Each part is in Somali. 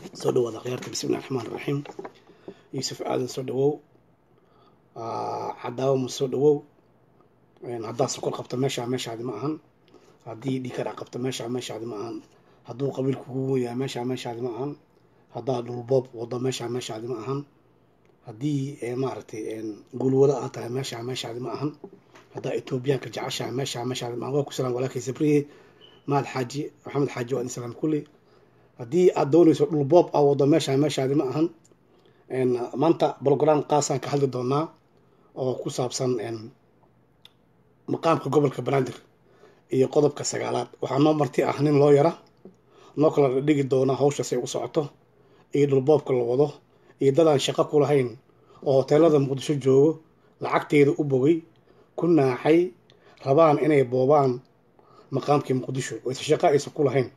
soo dhawaada khiyaarta bismillahi raxmaan raxiim yuusuf aadan soo dhawow cadaawo ma soo dhawow haddaad sokor qabto meeshaa meeshaadi ma ahan haddii dhikara qabto meeshaa meeshaadi ma ahan hadduu qabiilku kugu yahay meeshaa meeshaadi ma ahan haddaad dhulboob wado meeshaa meeshaadi ma ahan haddii maaragtay guulwado aad tahay meeshaa meeshaadi ma ahan haddaa etoobiyaanka jeceshahay meeshaa meeshaadi ma ahan waa ku salaam walaalkay sabriye mahad xaaji maxamed xaaji waa idin salaam kulli haddii aad doonayso dhul boob aa wado meeshaa meeshaadi ma ahan maanta brogram qaasaan ka hadli doonaa oo ku saabsan maqaamka gobolka banaadir iyo qodobka sagaalaad waxaa noo marti ah nin loo yara noo kala dhigi doona hawshaas ay u socoto iyo dhulboobka la wado iyo dadaan shaqo ku lahayn oo hoteelada muqdisho joogo lacagteeda u bogay ku naaxay rabaan inay boobaan maqaamkii muqdisho oyse shaqo aysan ku lahayn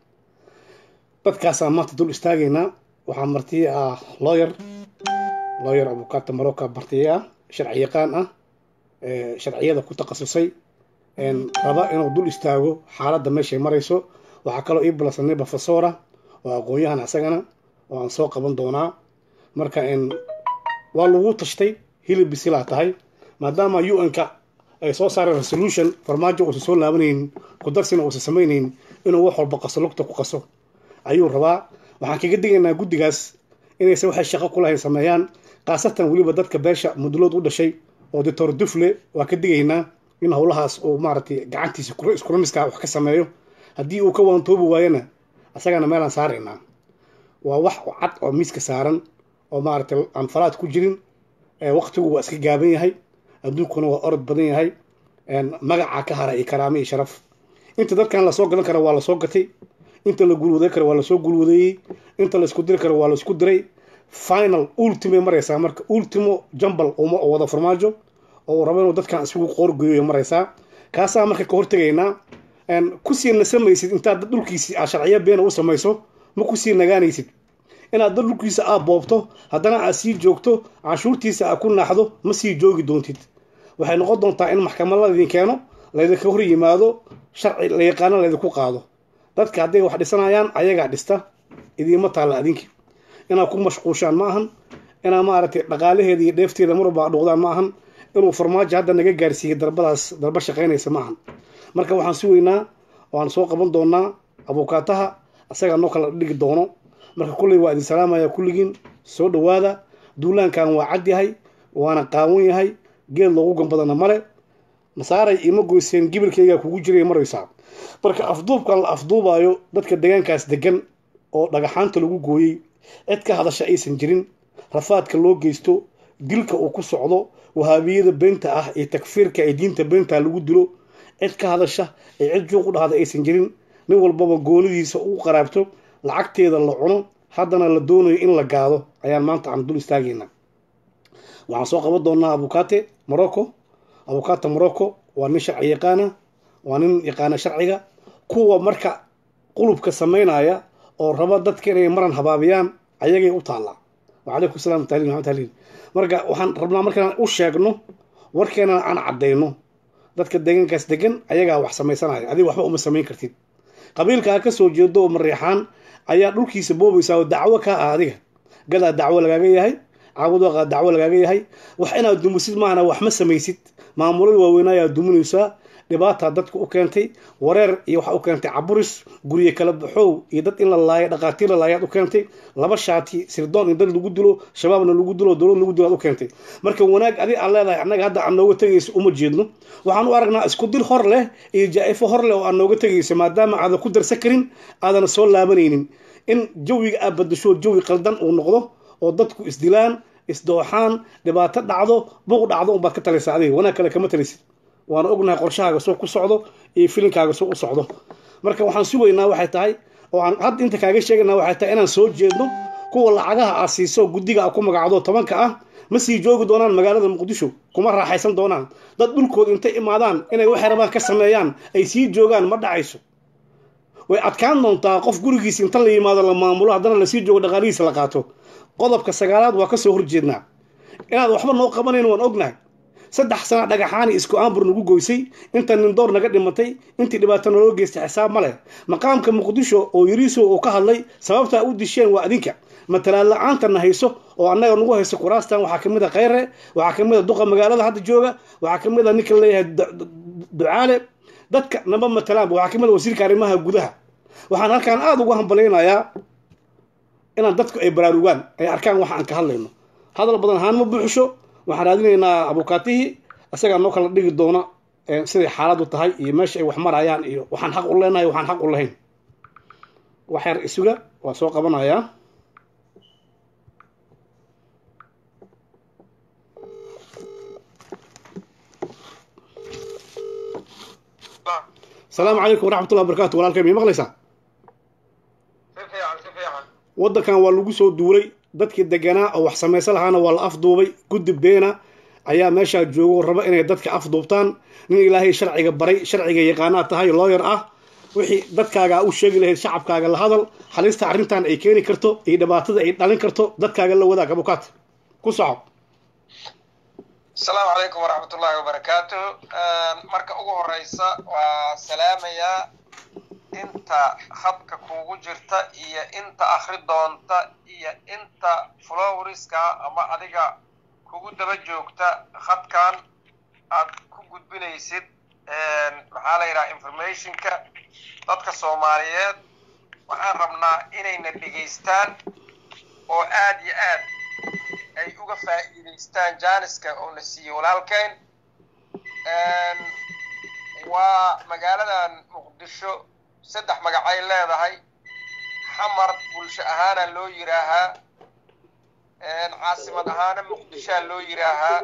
dadkaasaan maanta dul istaagaynaa waxaa marti ah looyer looyer abukaata maroka martiye ah sharci yaqaan ah sharciyada ku takhasusay raba inuu dul istaago xaaladda meeshay marayso waxaa kaloo ii balansanay profesora oo aqoon-yahan asagana oo aan soo qaban doonaa marka waa lagu tashtay hilib bisilaa tahay maadaama u n-ka ay soo saareen resolution farmaajo uusan soo laabanaynin kudarsina uusan samaynayn inuu wax walba qaso lugta ku qaso ayuu rabaa waxaan kaga digaynaa guddigaas inaysan waxay shaqo ku lahayn sameeyaan khaasatan weliba dadka beesha mudulood u dhashay oo doctor dufle waa ka digaynaa in howlahaas uu maaragtay gacantiisa iskuramiska wax ka sameeyo haddii uu ka waantoobi waayana asagana meelaan saaraynaa waa wax cad oo miiska saaran oo maaragtay aan falaad ku jirin waqtigu waa iska gaaban yahay adduunkuna waa orod badan yahay magacaa ka hara iyo karaamo iyo sharaf inta dadkan lasoo gadan kara waa lasoo gatay inta la guulwaday karo waa lasoo guulwadeeyey inta laisku diri karo waa laisku diray final ultime maraysaa marka ultimo jambal uma wada farmaajo oo rabo inuu dadkan isugu qoorgeeyo maraysaa kaasaa marka ka hortegaynaa kusii nasamaysid intaad dad dhulkiisi aa sharciyo beena u samayso ma kusii nagaanaysid inaad dad dhulkiisa aa boobto haddana aad sii joogto canshuurtiisa aa ku naaxdo ma sii joogi doontid waxay noqon doontaa in maxkamad laydin keeno laydinka hor yimaado sharci la yaqaano laydinku qaado dadka hadday wax dhisanayaan ayagaa dhista idiima taalla adinki inaad ku mashquushaan ma ahan inaad maaragtay dhaqaalaheeda iyo dheefteeda marwalba dhuuqdaan ma ahan inuu farmaajo hadda naga gaarsiiyey darbadaas darba shaqaynaysa ma ahan marka waxaan sugaynaa waan soo qaban doonaa abukaataha asagaa noo kala dhigi doono marka kulley waa idin salaamaya kulligiin soo dhawaada duulaankan waa cad yahay waana qaawan yahay geed loogu gambadana male nasaaray ima goyseen gibilkaygaa kugu jiray maraysaa marka afduubkan la afduubaayo dadka deegaankaas degan oo dhagaxaanta lagu gooyey cid ka hadasha aysan jirin rafaadka loo geysto dilka uu ku socdo wahaabiyada beenta ah iyo takfiirka ee diinta beenta lagu dilo cid ka hadasha ee cid juuq u dhahda aysan jirin nin walbaba goonidiisa u qaraabto lacagteeda la cuno haddana la doonayo in la gaado ayaan maanta aan dul istaagaynaa waxaan soo qaban doonaa abukate morocco abukate morocco waa nin sharci yaqaana waa nin yaqaana sharciga kuwa marka qulubka samaynaya oo raba dadka inay maran habaabiyaan ayagay u taallaa wacalaykum salam taliil maxamed taliil marka waxaan rabnaa markaan u sheegno warkeena aan caddayno dadka deegaankaas degan ayagaa wax samaysanaya adiga waxba uma samayn kartid qabiilkaa ka soo jeedo oo mareexaan ayaa dhulkiisa boobaysaa oo dacwo ka ah adiga gadaa dacwo lagaaga yahay caabudoaqaa dacwo lagaaga yahay wax inaad dumisid maahana wax ma samaysid maamulada waaweynaayaa duminaysaa dhibaata dadka u keentay wareer iyo waxa u keentay caburis gurye kala baxow iyo dad in la laayo dhaqaatiir la laayaad u keentay laba shaati sirdoon in dad lagu dilo shabaabna lagu dilo dowlad lagu dilo aad u keentay marka wanaag adi aan leedahay annaga hadda aan nooga tegayso uma jeedno waxaan u aragnaa isku dir hor leh iyo jaa-ifo hor leh oo aan nooga tegayso maadaama aadan ku darsan karin aadana soo laabanaynin in jawiga aad badasho jawi qaldan uu noqdo oo dadku isdilaan isdooxaan dhibaato dhacdo buuq dhacdo unbaad ka talaysaa adiga wanaag kale kama talaysid waana ognahay qorshahaaga soo ku socdo iyo filinkaaga soo u socdo marka waxaan sugaynaa waxay tahay oo aan hadda inta kaaga sheegaynaa waxay tahay inaan soo jeedno kuwa lacagaha aad siiso guddiga a ku magacdo tobanka ah ma sii joogi doonaan magaalada muqdisho kuma raaxaysan doonaan dad dhulkooda intay imaadaan inay waxay rabaan ka sameeyaan ay sii joogaan ma dhacayso way adkaan doontaa qof gurigiisa inta la yimaado la maamulo haddana lasii joogo dhaqaalihiisa la qaato qodobka sagaalaad waa kasoo horjeednaa inaad waxba noo qabanayn waan ognahay saddex sana dhagaxaani isku aanbur nagu goysay inta nindoor naga dhimatay intii dhibaato naloo geystay xisaab ma leh maqaamka muqdisho oo yariiso uu ka hadlay sababtaa u disheen waa adinka matalaan la-aantanna hayso oo annaga nagu hayso kuraastan waxaa kamid a kheyre waxaa kamid a duqa magaalada hadda jooga waxaa kamid a ninka leeyahay ducaale dadka naba matalaanba waxaa kamid a wasiirka arrimaha gudaha waxaan halkaan aada ugu hambalaynayaa inaan dadku ay baraarugaan ay arkaan waxa aan ka hadlayno hadal badan ahaan ma buuxisho waxaan raadinaynaa abukaatihii isagaa noo kala dhigi doona siday xaaladu tahay iyo meesha ay wax marayaan iyo waxaan xaq u leenahay waxaan xaq u lahayn wax yar isuga waa soo qabanayaa asalaamu calaykum waraxmatullah wabarakatu walaalkay may maqlaysaa waddankan waa lagu soo duulay dadkii deganaa oo wax samaysan lahaana waa la afduubay guddi beena ayaa meeshaa joogo raba inay dadka afduubtaan nin ilaahay sharciga baray sharciga yaqaanaa tahay looyar ah wixii dadkaaga u sheegi lahayd shacabkaaga la hadal halista arrintan ay keeni karto iyo dhibaatada ay dhalin karto dadkaaga la wadaag abukaat ku soco asalaamu calaykum waraxmat ullaahi wabarakaatu marka ugu horeysa waa salaamayaa inta khadka kuugu jirta iyo inta akri doonta iyo inta flowriska ama adiga kugu daba joogta khadkan aad ku gudbinaysid maxaa la yidhaha informationka dadka soomaaliyeed waxaan rabnaa inayna dhegaystaan oo aad iyo aad ay uga faa'iidaystaan jaaniska oo na siiyey walaalkeen waa magaaladan muqdisho saddex magacay leedahay xamar bulsho ahaana loo yidhaahaa caasimad ahaana muqdishoa loo yidhaahaa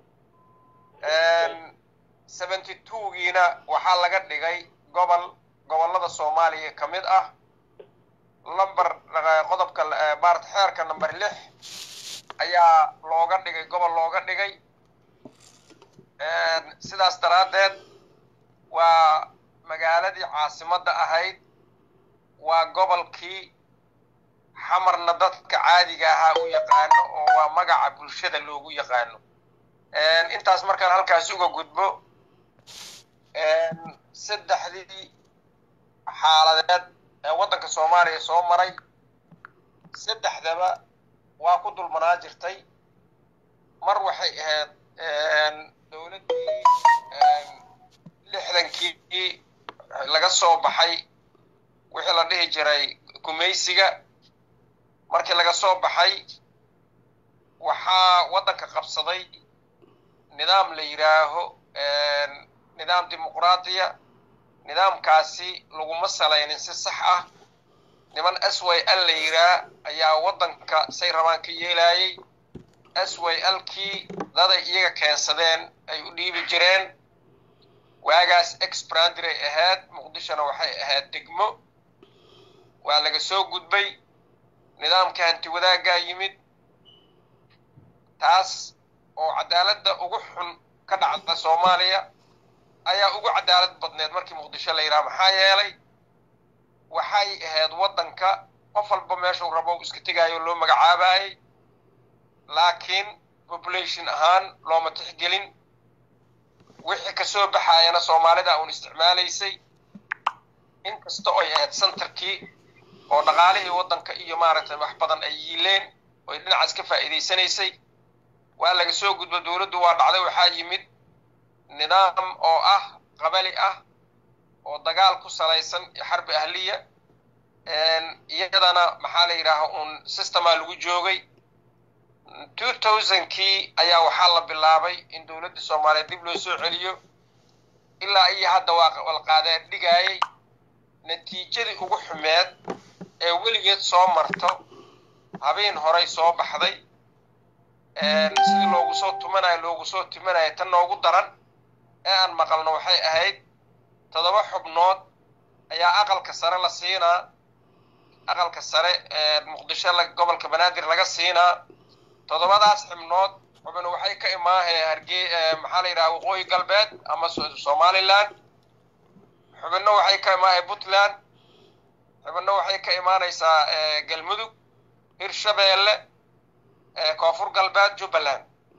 seventy twogiina waxaa laga dhigay gobol gobollada soomaaliya ka mid ah lamber qodobka maarata xeerka number lix ayaa looga dhigay gobol looga dhigay sidaas daraaddeed waa magaaladii caasimadda ahayd waa gobolkii xamarna dadka caadiga ahaa u yaqaano oo waa magaca bulshada loogu yaqaano intaas markaan halkaas uga gudbo saddexdii xaaladeed ee waddanka soomaaliya soo maray saddexdaba waa ku dulmanaa jirtay mar waxay ahayd dowladdii lixdankii laga soo baxay wixii la dhihi jiray gumaysiga markii laga soo baxay waxaa waddanka qabsaday nidaam la yidhaaho nidaam dimuqraadiya nidaamkaasi laguma salaynin si sax ah niman s y l la yidhaah ayaa waddanka say rabaan ka yeelayay s y l kii daday iyaga keensadeen ay u dhiibi jireen waagaas exbrandiray ahayd muqdishona waxay ahayd degmo waa laga soo gudbay nidaamka hanti wadaaggaa yimid taas oo cadaaladda ugu xun ka dhacda soomaaliya ayaa ugu cadaalad badneed markii muqdisho la yidhaha maxaa yeelay waxay ahayd waddanka qof walba meeshuu rabo iska tegaayo loo magacaabayay laakiin population ahaan looma tixgelin wixii kasoo baxaayana soomaalida uun isticmaalaysay inkasta oy ahayd centerkii oo dhaqaalihii waddanka iyo maaragtay wax badan ay yiileen oy dhinacaas ka faa'iidaysanaysay waa laga soo gudbo dowladdu waa dhacday waxaa yimid nidaam oo ah qabali ah oo dagaal ku salaysan xarbi ahliya iyadana maxaa la yidhaaha uun systemaa lagu joogay two thousandkii ayaa waxaa la bilaabay in dowladda soomaaliyeed dib loo soo celiyo ilaa iyo hadda waa walqaadeen dhigaayay natiijadii ugu xumeed ee weligeed soo marto habeen horay soo baxday sidii loogu soo tumanayo loogu soo timanayo tan noogu daran ee aan maqalno waxay ahayd toddoba xubnood ayaa aqalka sare la siinaa aqalka sare ee muqdisho gobolka banaadir laga siinaa toddobadaas xubnood xubno waxay ka imaahee hargey maxaa la yidhaha waqooyi galbeed ama somaliland xubinno waxay ka imaahee puntland xubinno waxay ka imaanaysaa galmudug hirshabeelle koonfur galbeed jubbaland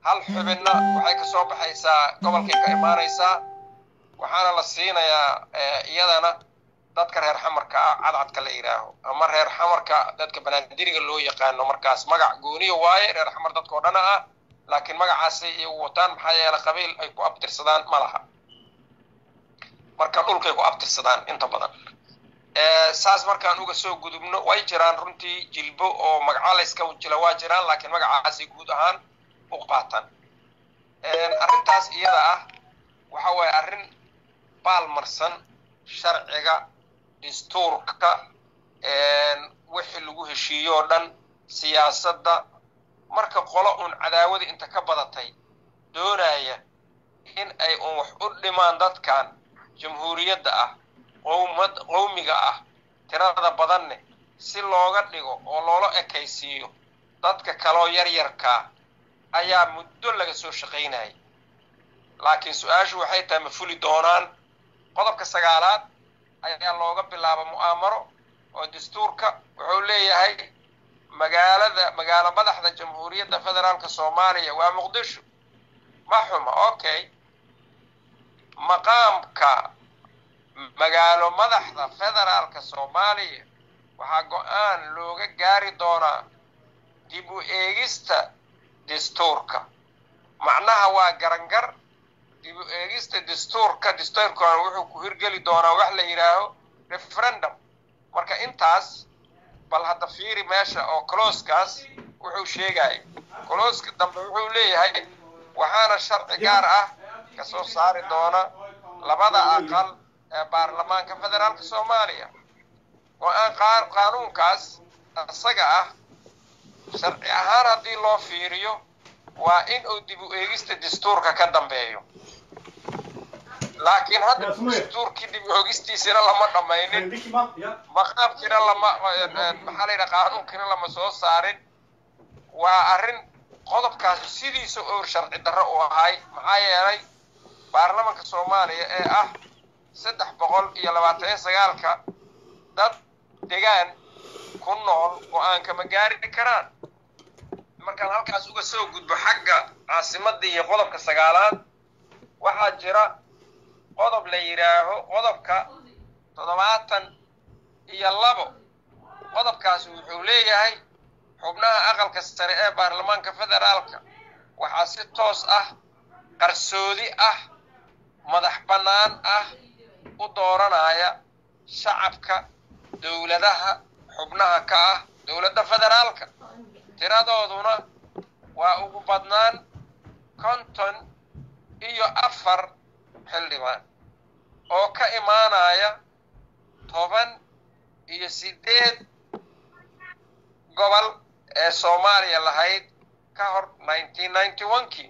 hal xubinna waxay ka soo baxaysaa gobolkay ka imaanaysaa waxaana la siinayaa iyadana dadka reer xamarka ah cadcadka la yidhaaho ama reer xamarka dadka banaadiriga loo yaqaano markaas magac gooniya waaye reer xamar dadka oo dhana ah laakiin magacaasay iyagu wataan maxaa yeele qabiil ay ku abtirsadaan ma laha marka dhulkay ku abtirsadaan inta badan saas markaan uga soo gudubno way jiraan runtii jilbo oo magaca layska jila waa jiraan laakiin magacaasay guud ahaan u qaataan arrintaas iyada ah waxa waaye arrin baalmarsan sharciga dastuurka wixii lagu heshiiyo oo dhan siyaasadda marka qolo uun cadaawada inta ka badatay doonaya in ay uun wax u dhimaan dadkan jamhuuriyadda ah qowmad qowmiga ah tirada badanne si looga dhigo oo loola ekaysiiyo dadka kaloo yaryarkaa ayaa muddo laga soo shaqaynayay laakiin su-aashu waxay tahay ma fuli doonaan qodobka sagaalaad ayaa looga bilaaba mu'aamaro oo dastuurka wuxuu leeyahay magaalada magaalo madaxda jamhuuriyadda federaalka soomaaliya waa muqdisho ma xuma okay maqaamka magaalo madaxda federaalka soomaaliya waxaa go-aan looga gaari doonaa dib u eegista dastuurka macnaha waa garangar dib u eegista dastuurka dastuurkana wuxuu ku hirgeli doonaa wax la yidhaaho referendum marka intaas bal hadda fiiri meesha oo colooskaas wuxuu sheegaya colooska dambe wuxuu leeyahay waxaana sharci gaar ah ka soo saari doona labada aqal ee baarlamaanka federaalka soomaaliya go-aan qaanuunkaas isaga ah sharci ahaan haddii loo fiiriyo waa in uu dib u eegista dastuurka ka dambeeyo laakiin hadda dastuurkii dib u eegistiisina lama dhammaynin maqaamkiina lama maxaa la yidhaha qaanuunkiina lama soo saarin waa arrin qodobkaasi sidiisa oo sharci darro u ahay maxaa yeelay baarlamanka soomaaliya ee ah saddex boqol iyo labaatan iyo sagaalka dad degaan ku nool go-aanka ma gaari karaan markaan halkaas uga soo gudbo xagga caasimadda iyo qodobka sagaalaad waxaa jira qodob la yidhaaho qodobka toddobaatan iyo labo qodobkaas wuxuu leeyahay xubnaha aqalka sare ee baarlamaanka federaalka waxaa si toos ah qarsoodi ah madax bannaan ah u dooranaya shacabka dowladaha xubnaha ka ah dowladda federaalka tiradooduna waa ugu badnaan konton iyo afar xildhibaan oo ka imaanaya toban iyo siddeed gobol ee soomaaliya lahayd ka hor nineteen ninety one kii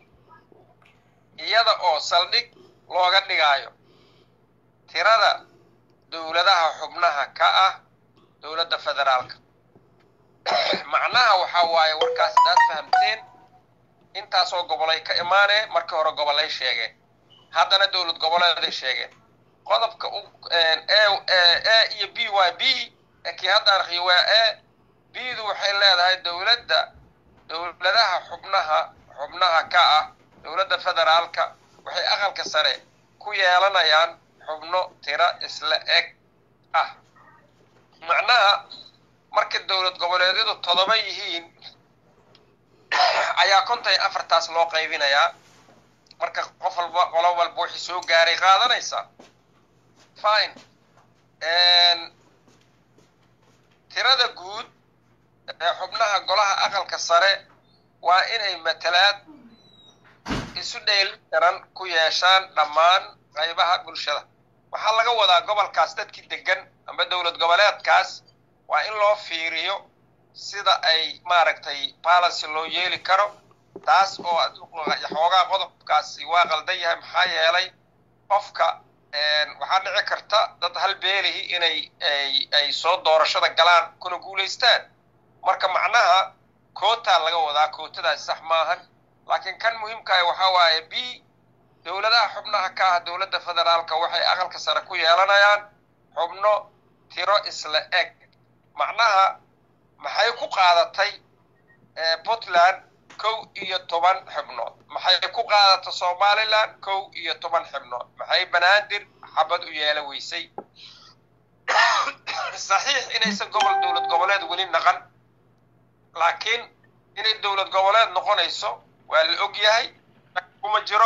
iyada oo saldhig looga dhigayo tirada dowladaha xubnaha ka ah dowladda federaalka macnaha waxaa waaye warkaas hadaad fahamteen intaasoo gobolay ka imaanee markii hore gobolay sheegeen haddana dowlad goboleeday sheegeen qodobka a iyo b y b kii hadda arkiyo waa a bdu waxay leedahay dowladda dowladaha xubnaha xubnaha ka ah dowladda federaalka waxay aqalka sare ku yeelanayaan xubno tiro isla eg ah macnaha marka dowlad goboleedyadu todoba yihiin ayaa konton iyo afartaas loo qaybinayaa marka qof walba qolo walba wixii soo gaaray qaadanaysaa fine tirada guud ee xubnaha golaha aqalka sare waa inay matalaad isu dheelitiran ku yeeshaan dhammaan qaybaha bulshada waxaa laga wadaa gobolkaas dadkii degan amba dowlad goboleedkaas waa in loo fiiriyo sida ay maaragtay balancy loo yeeli karo taas oo xoogaa qodobkaasi waa qaldan yahay maxaa yeelay qofka waxaa dhici karta dad hal beelihi inay ay soo doorashada galaan kuna guulaystaan marka macnaha kootaa laga wadaa kootadaasi sax maahan laakiin kan muhiimkaah waxaa waaye b dowladaha xubnaha ka ah dowladda federaalka waxay aqalka sare ku yeelanayaan xubno tiro isla eg macnaha maxay ku qaadatay puntland kow iyo toban xibnood maxay ku qaadata somalilan kow iyo toban xibnood maxay banaadir xabad u yeela weysay saxiix inaysan gobol dowlad goboleed weli naqan laakiin inay dowlad goboleed noqonayso waa la og yahay kuma jiro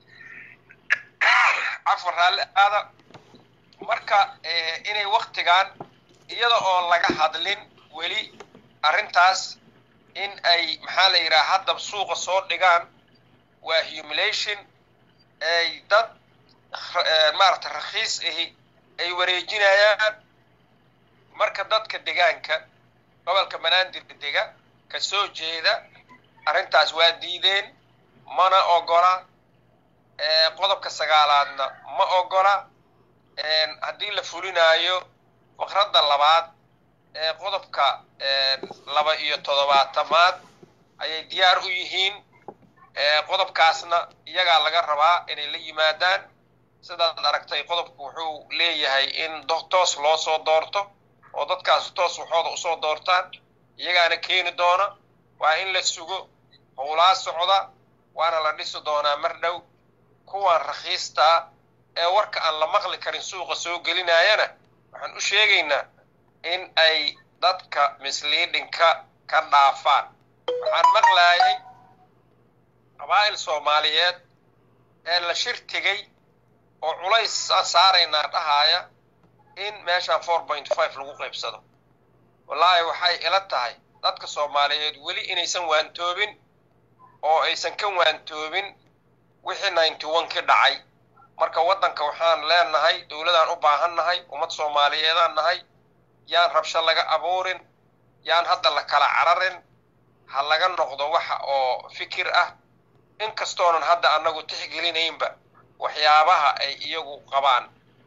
cafar raalli aada marka inay waktigan iyada oo laga hadlin weli arrintaas in ay maxaa la yidhaha haddaba suuqa soo dhigaan waa humulation ay dad maaragta rakhiis ahi ay wareejinayaan marka dadka degaanka gobolka banaadir dega ka soo jeeda arrintaas waa diideen mana ogola qodobka sagaalaadna ma ogola haddii la fulinaayo faqradda labaad ee qodobka laba iyo toddobaatamaad ayay diyaar u yihiin qodobkaasna iyagaa laga rabaa inay la yimaadaan sidaad aragtay qodobku wuxuu leeyahay in toos loo soo doorto oo dadkaas toos waxooda usoo doortaan iyagaana keeni doona waa in la sugo howlaa socda waana la dhisi doonaa mar dhow kuwan rakhiistaa ee warka aan la maqli karin suuqa soo gelinayana waxaan u sheegaynaa in ay dadka misliidhinka ka dhaafaan waxaan maqlaayay qabaa'il soomaaliyeed ee la shir tegey oo culays saaraynaa dhahaaya in meeshaan four point five lagu qaybsado wallaahi waxay ila tahay dadka soomaaliyeed weli inaysan waantoobin oo aysan ka waantoobin wixii ninety one ki dhacay marka waddanka waxaan leenahay dowladaan u baahan nahay ummad soomaaliyeedaan nahay yaan rabsho laga abuurin yaan hadda la kala cararin ha laga noqdo waxa oo fikir ah inkastoonan hadda annagu tixgelinaynba waxyaabaha ay iyagu qabaan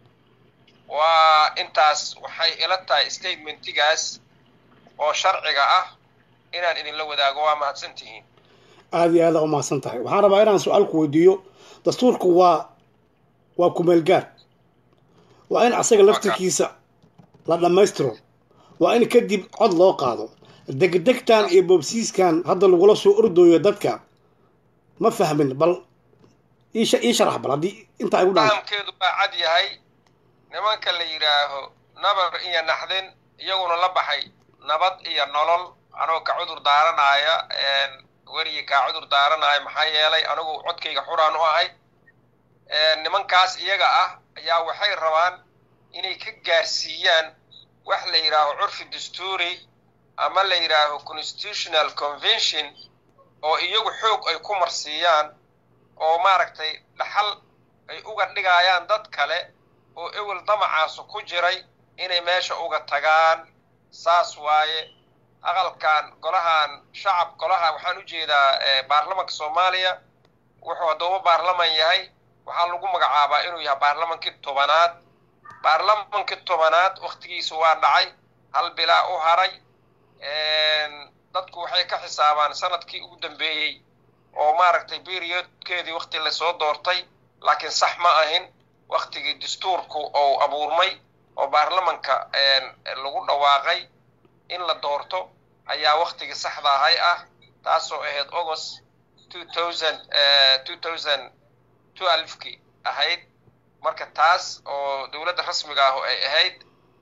waa intaas waxay ila tahay statementigaas oo sharciga ah inaan idinla wadaago waa mahadsan tihiin aada iyo aada u mahadsan tahay waxaan rabaa inaan su-aal ku weydiiyo dastuurku waa waa kumeelgaar waa in asaga laftirkiisa la dhammaystiro waa in kadib cod loo qaado degdegtan iyo boobsiiskan hadda lagula soo ordooyo dadka ma fahmin bal ii sharax bal haddii inta ay u dhaan fahamkeedu waa cad yahay nimanka la yidhaaho nabar iyo naxdin iyaguna la baxay nabad iyo nolol anoo ka cudur daaranaaya werigi kaa cudur daaranaaya maxaa yeelay anigu codkayga xuraan u ahay nimankaas iyaga ah ayaa waxay rabaan inay ka gaarsiiyaan wax la yidhaaho curfi dastuuri ama la yidhaaho constitutional convention oo iyagu xoog ay ku marsiiyaan oo maaragtay dhaxal ay uga dhigayaan dad kale oo ewel damacaasu ku jiray inay meesha uga tagaan saas waaye aqalkan golahan shacab golaha waxaan u jeedaa baarlamanka soomaaliya wuxuu haddooba baarlaman yahay waxaa lagu magacaabaa inuu yahay baarlamankii tobanaad baarlamankii tobanaad wakhtigiisu waa dhacay hal bilaa u haray dadku waxay ka xisaabaan sanadkii ugu dambeeyey oo maaragtay periodkeedii wakti lasoo doortay laakiin sax ma ahin waktigii dastuurku ou abuurmay oo baarlamanka lagu dhawaaqay in la doorto ayaa waktigii saxda ahay ah taasoo ahayd august two thousand two thousand twelvekii ahayd marka taas oo dowladda rasmiga ah ay ahayd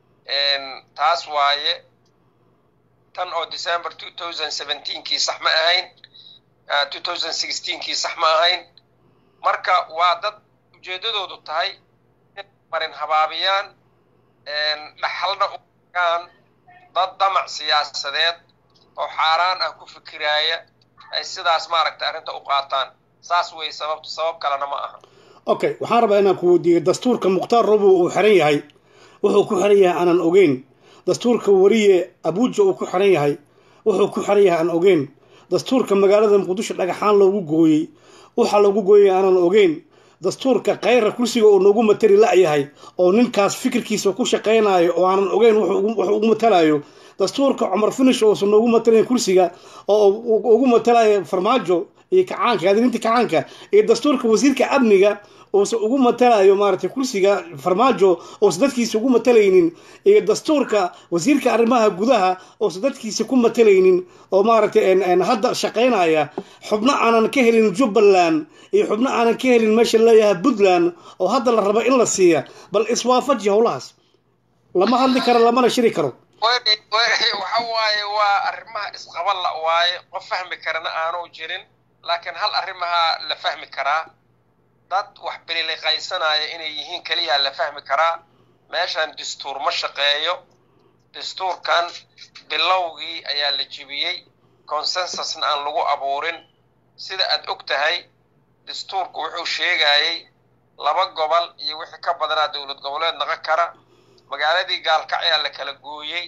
taas waaye tan oo december two thousand seventeenkii sax ma ahayn two thousand sixteenkii sax ma ahayn marka waa dad ujeeddadoodu tahay in marin habaabiyaan dhaxalna ugaan dad damac siyaasadeed oo xaaraan ah ku fikiraaya ay sidaas maaragtay arrinta u qaataan saas wey sababtu sabab kalena ma aha okay waxaan rabaa inaan ku weydiiyo dastuurka mukhtaar robow uu xiran yahay wuxuu ku xiran yahay aanan ogeyn dastuurka wariye abuuja uu ku xiran yahay wuxuu ku xiran yahay aan ogeyn dastuurka magaalada muqdisho dhagaxaan loogu gooyey waxaa loogu gooyay aanan ogeyn dastuurka kayra kursiga uu noogu matali la-yahay oo ninkaas fikirkiisa ku shaqaynayo oo aanan ogeyn wuxuu ugu matalayo dastuurka cumar finish oosan noogu matalayn kursiga oo ugu matalayo farmaajo iyo kacaanka adrinta kacaanka iyo dastuurka wasiirka amniga uusa ugu matalayo maaragtay kursiga farmaajo uusa dadkiisa ugu matalaynin iyo dastuurka wasiirka arrimaha gudaha uusa dadkiisa ku matalaynin oo maaragtay hadda shaqaynaya xubno aanan ka helin jubbaland iyo xubno aanan ka helin meesha leeyahay puntland oo hadda la rabo in la siiya bal iswaafaji howlahaas lama hadli karo lamana shiri karo waxa waaye waa arrimaha isqaba la waaye qof fahmi karana aanu jirin laakiin hal arrimaha la fahmi karaa dad wax bililiqaysanaya inay yihiin keliya la fahmi karaa meeshan dastuur ma shaqeeyo dastuurkan bilowgii ayaa la jibiyey consensusna aan lagu abuurin sida aad og tahay dastuurku wuxuu sheegayey laba gobol iyo wixii ka badanaa dowlad goboleed naqon kara magaaladii gaalkacyaa la kala gooyey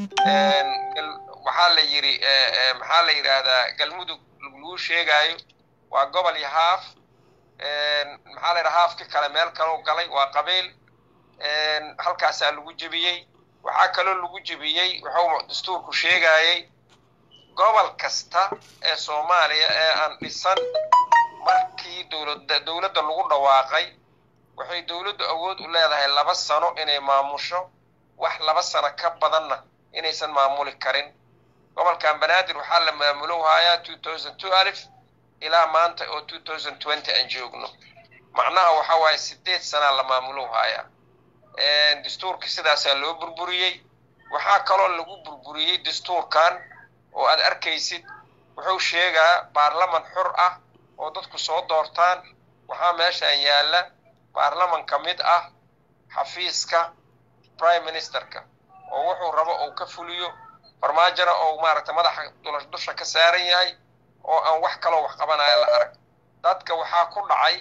waxaa la yidhi maxaa la yidhaahdaa galmudug laguu sheegaayo waa gobol iyo haaf maxaa la yidhaha haafki kale meel kaloo galay waa qabiil halkaasaa lagu jebiyey waxaa kaloo lagu jebiyey wuxuu dastuurku sheegayey gobol kasta ee soomaaliya ee aan dhisan markii dowladda dowladda lagu dhawaaqay waxay dowladdu awood u leedahay laba sano inay maamusho wax laba sano ka badanna inaysan maamuli karin gobolkan banaadir waxaa la maamulowhayaa two thousand two alif ilaa maanta oo two thousand twenty aan joogno macnaha waxa waaye sideed sanaa la maamulowhayaa dastuurka sidaasaa loo burburiyey waxaa kaloo lagu burburiyey dastuurkan oo aad arkaysid wuxuu sheegaa baarlaman xur ah oo dadku soo doortaan waxaa meeshan yaalla baarlaman ka mid ah xafiiska prime ministerka oo wuxuu rabo uu ka fuliyo farmaajona oo maaragtay madaxa dusha ka saaran yahay oo aan wax kaloo wax qabanaya la arag dadka waxaa ku dhacay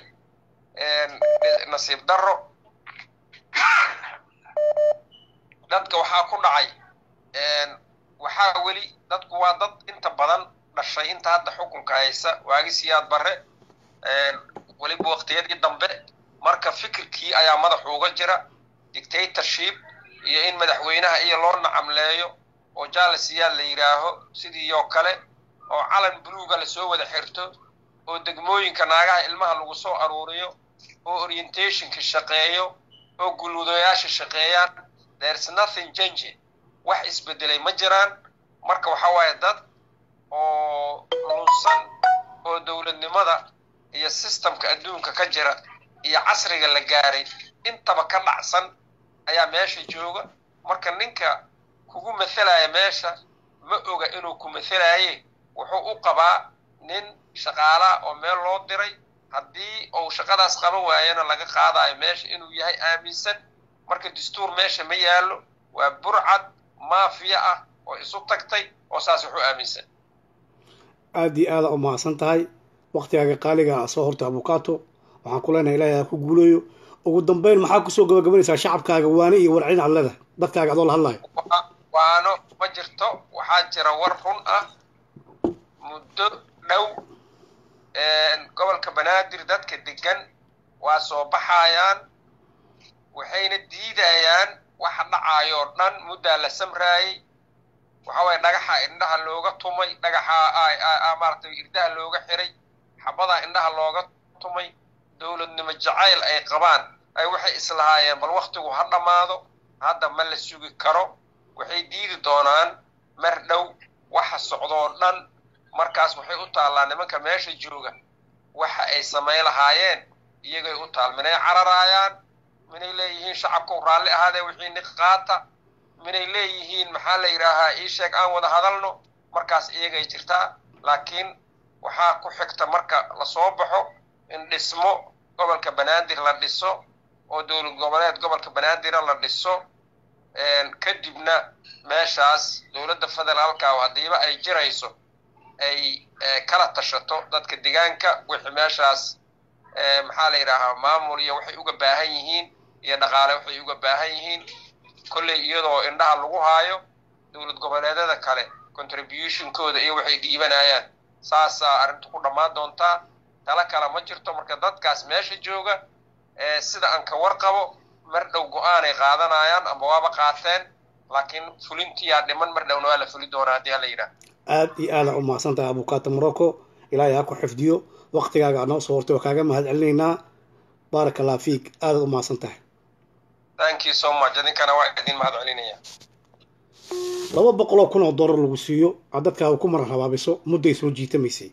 nasiib darro dadka waxaa ku dhacay waxaa weli dadku waa dad inta badan dhashay inta hadda xukunka haysa waagi siyaad barre weliba waqtiyadii dambe marka fikirkii ayaa madaxu uga jira dictatorship iyo in madaxweynaha iyo loo nacamleeyo oo jaalasiyaal la yidhaaho sidii oo kale oo calan buluuga lasoo wada xirto oo degmooyinka naagaha ilmaha lagu soo aruuriyo oo orientationka shaqeeyo oo gulwadayaasha shaqeeyaan there's nothing changing wax isbedelay ma jiraan marka waxa waaye dad oo lunsan oo dowladnimada iyo systemka adduunka ka jira iyo casriga la gaaray intaba ka dhacsan ayaa meesha jooga marka ninka kugu mathelaya meesha ma oga inuu ku mathelaye wuxuu u qabaa nin shaqaalaa oo meel loo diray haddii uu shaqadaas qaban waayana laga qaadayo meesha inuu yahay aaminsan marka dastuur meesha ma yaallo waa burcad maafiya ah oo isu tagtay oo saas wuxuu aaminsan aada iyo aada u mahadsan tahay waktigaaga qaaliga soo horta abukato waxaan ku leenahay ilaahay ha ku guuleeyo ugu dambeyn maxaa kusoo gabagabanaysaa shacabkaaga waani iyo warcin aad leedahay dadkaaga adoo la hadlayo waano ma jirto waxaa jira war run ah muddo dhow gobolka banaadir dadka degan waa soo baxayaan waxayna diidayaan waxa dhacaayoo dhan muddaa la samraayey waxa waye dhagaxa indhaha looga tumay dhagaxa maaratay irdaha looga xiray xabadaa indhaha looga tumay dowladnimo jacayl ay qabaan ay waxay islahaayeen bal waktigu ha dhammaado hadda ma la sugi karo waxay diidi doonaan mar dhow waxa socdoo dhan markaas waxay u taallaa nimanka meesha jooga waxa ay samayn lahaayeen iyagay u taal minay cararaayaan minay leeyihiin shacabku raalli ahaadee wixii niq qaata minay leeyihiin maxaa la yidhaahaa ii sheeg aan wada hadalno markaas iyagay jirtaa laakiin waxaa ku xigta marka lasoo baxo in dhismo gobolka banaadir la dhiso oo dowlad goboleed gobolka banaadira la dhiso kadibna meeshaas dowladda federaalka haddiiba ay jirayso ay kala tashato dadka degaanka wixii meeshaas maxaa la yidhaahaa maamul iyo waxay uga baahan yihiin iyo dhaqaale waxay uga baahan yihiin kolley iyadoo indhaha lagu haayo dowlad goboleedyada kale contributionkooda iyo waxay dhiibanayaan saasaa arrintu ku dhammaan doontaa tala kale ma jirto marka dadkaas meesha jooga sida aan ka warqabo mar dhow go-aanay qaadanayaan ama waaba qaateen laakiin fulintiyaa dhiman mar dhowna waa la fuli doonaa haddii hala yidhaah aada iyo aada u mahadsan tahay abukaata morocco ilaahay ha ku xifdiyo waqtigaaga anoo soo hortay oo kaaga mahad celinaynaa baaraka allah fiik aadaad u mahadsan tahay thank you so much idinkana waa idin mahad celinaya laba boqoloo kun oo dollar lagu siiyo aad dadkaaga ku maran habaabiso mudday soo jiitamaysay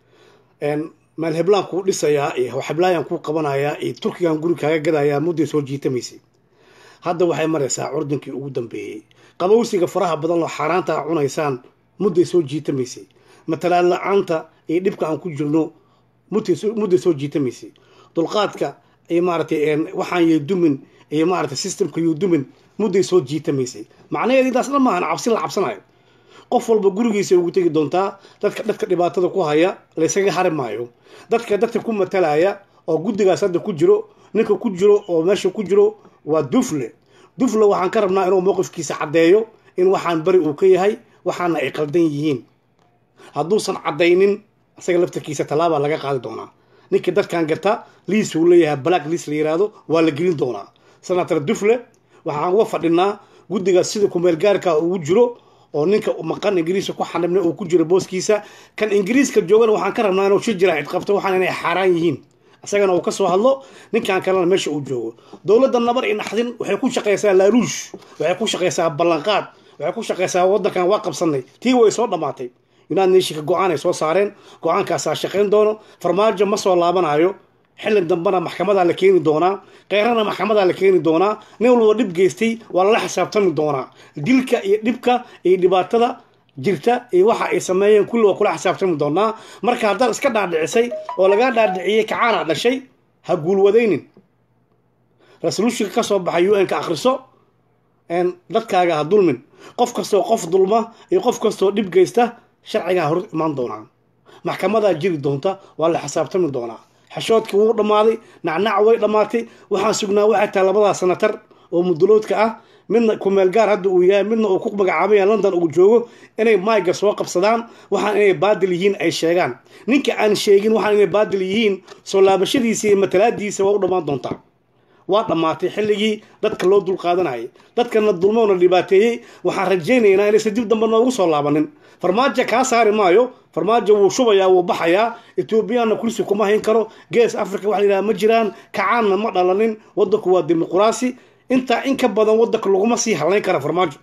meel heblaan kuu dhisayaa iyo xeblaayaan kuu qabanayaa iyo turkigan guri kaaga gadayaa mudday soo jiitamaysay hadda waxay maraysaa curdankii ugu dambeeyey qabowsiga faraha badan oo xaaraanta a cunaysaan mudday soo jiitamaysay matalaad la-aanta iyo dhibka aan ku jirno mudday soo jiitamaysay dulqaadka iyo maaragtay waxaan yudumin iyo maaragtay systemka yudumin mudday soo jiitamaysay macnaheed intaasna maahan cabsi la cabsanayo qof walba gurigiisa ugu tegi doontaa dadka dadka dhibaatada ku haya laysaga hari maayo dadka dadka ku matalaya oo guddigaas hadda ku jiro ninka ku jiro oo meesha ku jiro waa dufle dufle waxaan ka rabnaa inuu mowqifkiisa caddeeyo in waxaan beri uu ka yahay waxaana ay qaldan yihiin hadduusan caddaynin isaga laftarkiisa tallaabaa laga qaadi doonaa ninkii dadkan garta liis uu leeyahay black liis la yiraahdo waa la gelin doonaa senator dufle waxaan uga fadhinaa guddigaas sida kumeelgaarka ugu jiro oo ninka maqan ingiriiska ku xanibna uu ku jiro booskiisa kan ingiriiska joogana waxaan ka rabnaa inuu shir jira cidqabto waxaan inay xaaraan yihiin isagana uu ka soo hadlo ninkan kalena meesha uu joogo dowladda nabar i naxdin waxay ku shaqaysaa laaluush waxay ku shaqaysaa ballanqaad waxay ku shaqaysaa waddankan waa qabsanay tii way soo dhammaatay united nationka go-aan ay soo saareen go-aankaasaa shaqayn doono farmaajo ma soo laabanayo xilli dambena maxkamadaa la keeni doonaa keyrana maxkamadaa la keeni doonaa nin walba dhib geystay waa lala xisaabtami doonaa dilka iyo dhibka iyo dhibaatada jirta iyo waxa ay sameeyeen kulli waa kula xisaabtami doonaa marka haddaad iska dhaadhicisay oo lagaa dhaadhiciyey kacaana dhashay ha guulwadaynin resolutionka ka soo baxay u n ka akhriso dadkaaga ha dulmin qof kastoo qof dulma iyo qof kastoo dhib geysta sharcigaa hor imaan doonaa maxkamadaa jiri doonta waa la xisaabtami doonaa xashoodkii wuu dhammaaday nacnac way dhammaatay waxaan sugnaa waxay tahay labadaa sanatar oo muduloodka ah midna kumeelgaar hadda uu yahay midna uu ku magacaabaya london uu joogo inay mayga soo qabsadaan waxaan inay baadil yihiin ay sheegaan ninka aan sheegin waxaan inay baadil yihiin soo laabashadiisa iyo matalaadiisa waa u dhammaan doontaa waa dhammaatay xilligii dadka loo dulqaadanayay dadkana dulmoona dhibaateeyey waxaan rajaynaynaa inaysan dib dambe noogu soo laabanin farmaajo kaa saari maayo farmaajo wuu shubayaa wuu baxayaa etoobiyaanna kursi kuma hayn karo gees africa waxa la yidhaha ma jiraan kacaanna ma dhalanin waddanku waa dimuquraasi intaa in ka badan waddanka laguma sii halayn kara farmaajo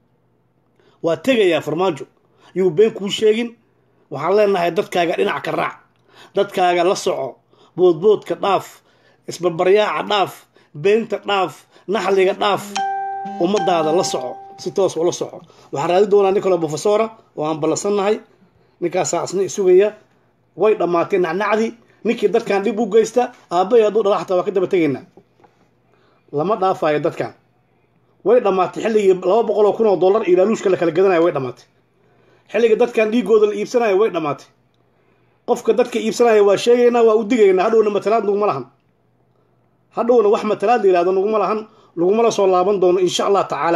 waa tegayaa farmaajo yuu been kuu sheegin waxaan leenahay dadkaaga dhinac ka raac dadkaaga la soco boodboodka dhaaf isbarbaryaaca dhaaf beenta dhaaf naxliga dhaaf ummadaada la soco si toos ula soco waxaan raadi doonaa nin kaloo profesora oo aan ballansannahay ninkaasaa isna isugaya way dhammaatay nacnacdii ninkii dadkan dhib u geysta aabbahay hadduu dhala xataa waa ka daba tegaynaa lama dhaafayo dadkan way dhammaatay xilligii laba boqol oo kun oo dollar iyo laaluushka la kala gadanaya way dhammaatay xilliga dadkan dhiigooda la iibsanaya way dhammaatay qofka dadka iibsanaya waa sheegaynaa waa u digaynaa hadhowna matalaad naguma lahan hadhowna wax matalaad la yihahdo naguma lahan laguma la soo laaban doono insha allah tacaala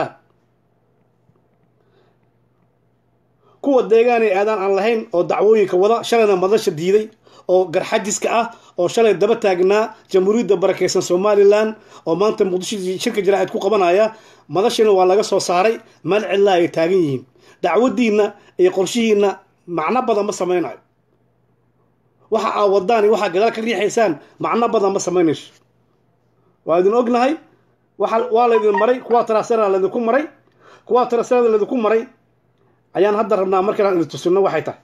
kuwa deegaanay aadaan aan lahayn oo dacwooyinka wada shalayna madasha diiday oo garxajiska ah oo shalay daba taagnaa jamhuuriyadda barakeysan somalilan oo maanta muqdisho shirka jaraa'id ku qabanaya madashina waa laga soo saaray meel cidlaa ay taagan yihiin dacwadiinna iyo qorshihiinna macno badan ma samaynayo waxa aa wadaan iyo waxaa gadaal ka riixaysaan macno badan ma samaynayso waa idin ognahay waa laydin maray kuwaa tarasera laydinku maray kuwaa taraserada laydinku maray ayaan hadda rabnaa markaan idin tusino waxay tahay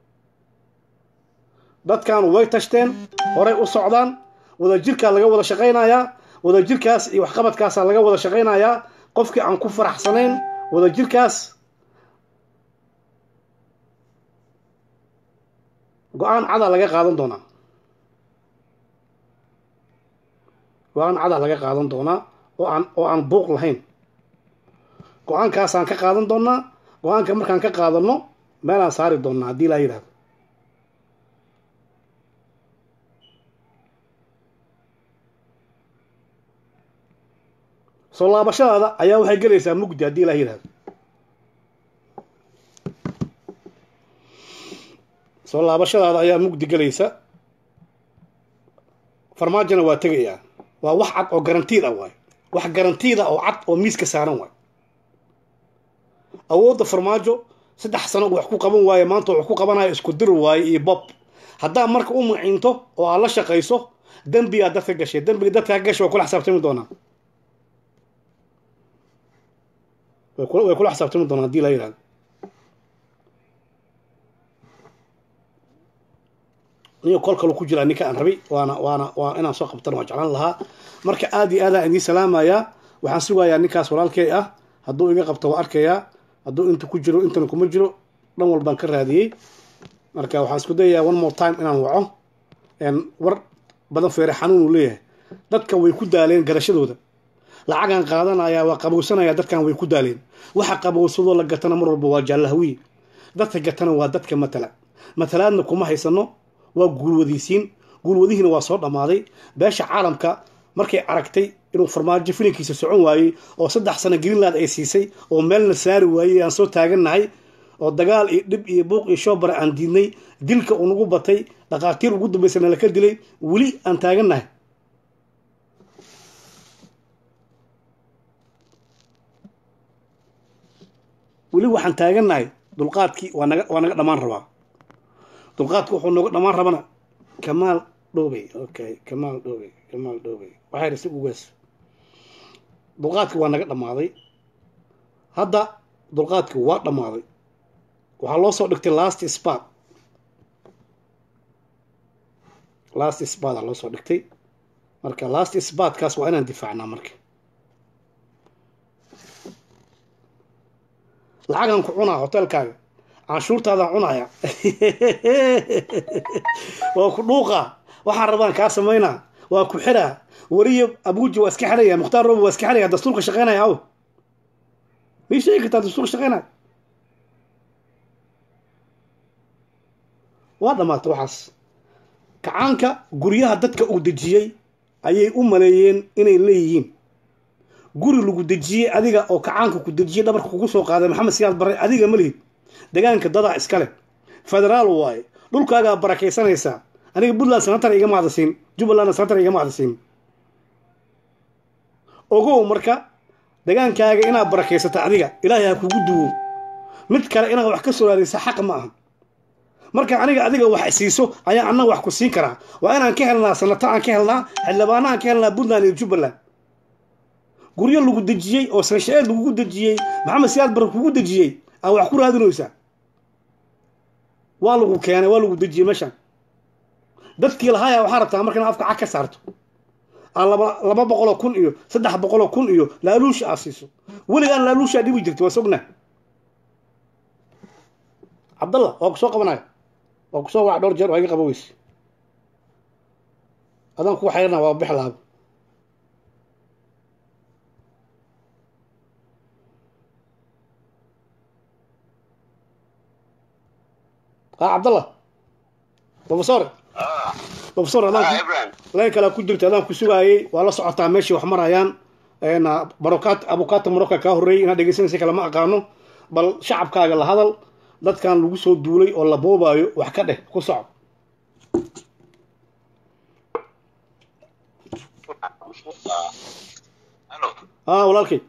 dadkan way tashteen horay u socdaan wadajirkaa laga wada shaqaynayaa wadajirkaas iyo waxqabadkaasaa laga wada shaqaynayaa qofkii aan ku faraxsanayn wadajirkaas go-aan cadaa laga qaadan doonaa go-aan cadaa laga qaadan doonaa oo aan oo aan buuq lahayn go-aankaasaan ka qaadan doonaa go-aanka markaan ka qaadano meelaan saari doonaa haddii laa yidhahdo soo laabashadaada ayaa waxay gelaysaa mugdi haddii laa yidhahdo soo laabashadaada ayaa mugdi gelaysa farmaajona waa tegayaa waa wax cad oo garantiid ah waay wax garantiid ah oo cad oo miiska saaran waay awoodda farmaajo saddex sano wax ku qaban waaye maanta wax ku qabanaya isku dir waaye iyo bob haddaa marka u maciinto oo aad la shaqayso dembigaa dadka gashay dembiga dadka ka gashay waa kula xisaabtami doonaa way kula way kula xisaabtami doonaa haddii la yidhahdo niyo kol kalu ku jiraa ninka aan rabay waana waana waa inaan soo qabtana waa jeclaan lahaa marka aad iyo aadaan idiin salaamayaa waxaan sugayaa ninkaas walaalkay ah hadduu iga qabto waa arkayaa hadduu inta ku jiro intana kuma jiro dhan walbaan ka raadiyey marka waxaan isku dayayaa one more time inaan waco war badan feere xanuun uu leeyahay dadka way ku daaleen garashadooda lacagaan qaadanayaa waa qabowsanaya dadkan way ku daaleen waxa qabowsadoo la gatana mar walba waa jaallahawiye dadka gatana waa dadka matala matalaadna kuma haysano waa guulwadiisiin guulwadihiina waa soo dhammaaday beesha caalamka markay aragtay inuu farmaajo filinkiisa socon waayey oo saddex sano greenland ay siisay oo meelna saari waayey aan soo taagannahay oo dagaal iyo dhib iyo buuq iyo shoobara aan diidnay dilka uu nagu batay dhakhaatiir ugu dambaysana laka dilay weli aan taagannahay weli waxaan taagannahay dulqaadkii waa naga waa naga dhammaan rabaa dulqaadku wuxuu nooga dhammaan rabana kamaal dhowbey okay kamaal dhowbey kamaal dhowbey waxay dhisi ugaas dulqaadkii waa naga dhammaaday hadda dulqaadkii waa dhammaaday waxaa loo soo dhigtay last spat last spada loo soo dhigtay marka last spatkaas waa inaan difaacnaa marka lacagaan ku cunaa hotelkaaga canshuurtaadaan cunaya waa ku dhuuqa waxaan rabaan kaa samaynaa waa ku xiraa wariyo abuuji waa iska xiraya mukhtaar robo waa iska xiraya dastuurka shaqeynaya aw mii sheegi kartaa dastuurka shaqeynaya waa dhamaatay waxaas kacaanka guryaha dadka uu dejiyey ayay u maleeyeen inay leeyihiin guri lagu dejiyey adiga oo kacaanka ku dejiyey dhabarka kugu soo qaaday maxamed siyaad barre adiga ma lihid degaanka dadaa iskale federaal waaye dhulkaagaa barakaysanaysaa aniga puntland sanatar igama hadasiin jubbalandna sanatar igama hadasiin ogow marka degaankaaga inaad barakaysata adiga ilaahay ha kugu duwo mid kale inaad wax ka soo raadaysa xaq ma aha marka aniga adiga wax siiso ayaa annaga wax ku siin karaa waa inaan ka helnaa sanato aan ka helnaa xildhibaana aan ka helnaa puntland iyo jubbaland guryo lagu dejiyey oo sanshaeed lagugu dejiyey maxamed siyaad barre kugu dejiyey aa wax ku raadinaysaa waa lagu keenay waa lagu dejiyey meeshaan dadkii lahaaya waxaa rabtaa marka inaad afka cag ka saarto aa laba laba boqoloo kun iyo saddex boqoloo kun iyo laaluusha aad siiso weligaan laaluushaa dhibi jirta waa sognaa cabdallah waa ku soo qabanaya waa ku soo wac dhowr jeer waa iga qaba weyse adaan kugu xayrana waa bix laaba ها عبد الله بروفيسور بروفيسور هذا لين كلا ku jirta adaan ku sugaayay waa la socotaa meeshii wax marayaan barokaat abukaata maroka kaa horreeyay inaad dhegeysanaysa kale ma aqaano bal shacabkaaga la hadal dadkan lagu soo duulay oo la boobaayo wax ka dheh ku soco ها walaalkay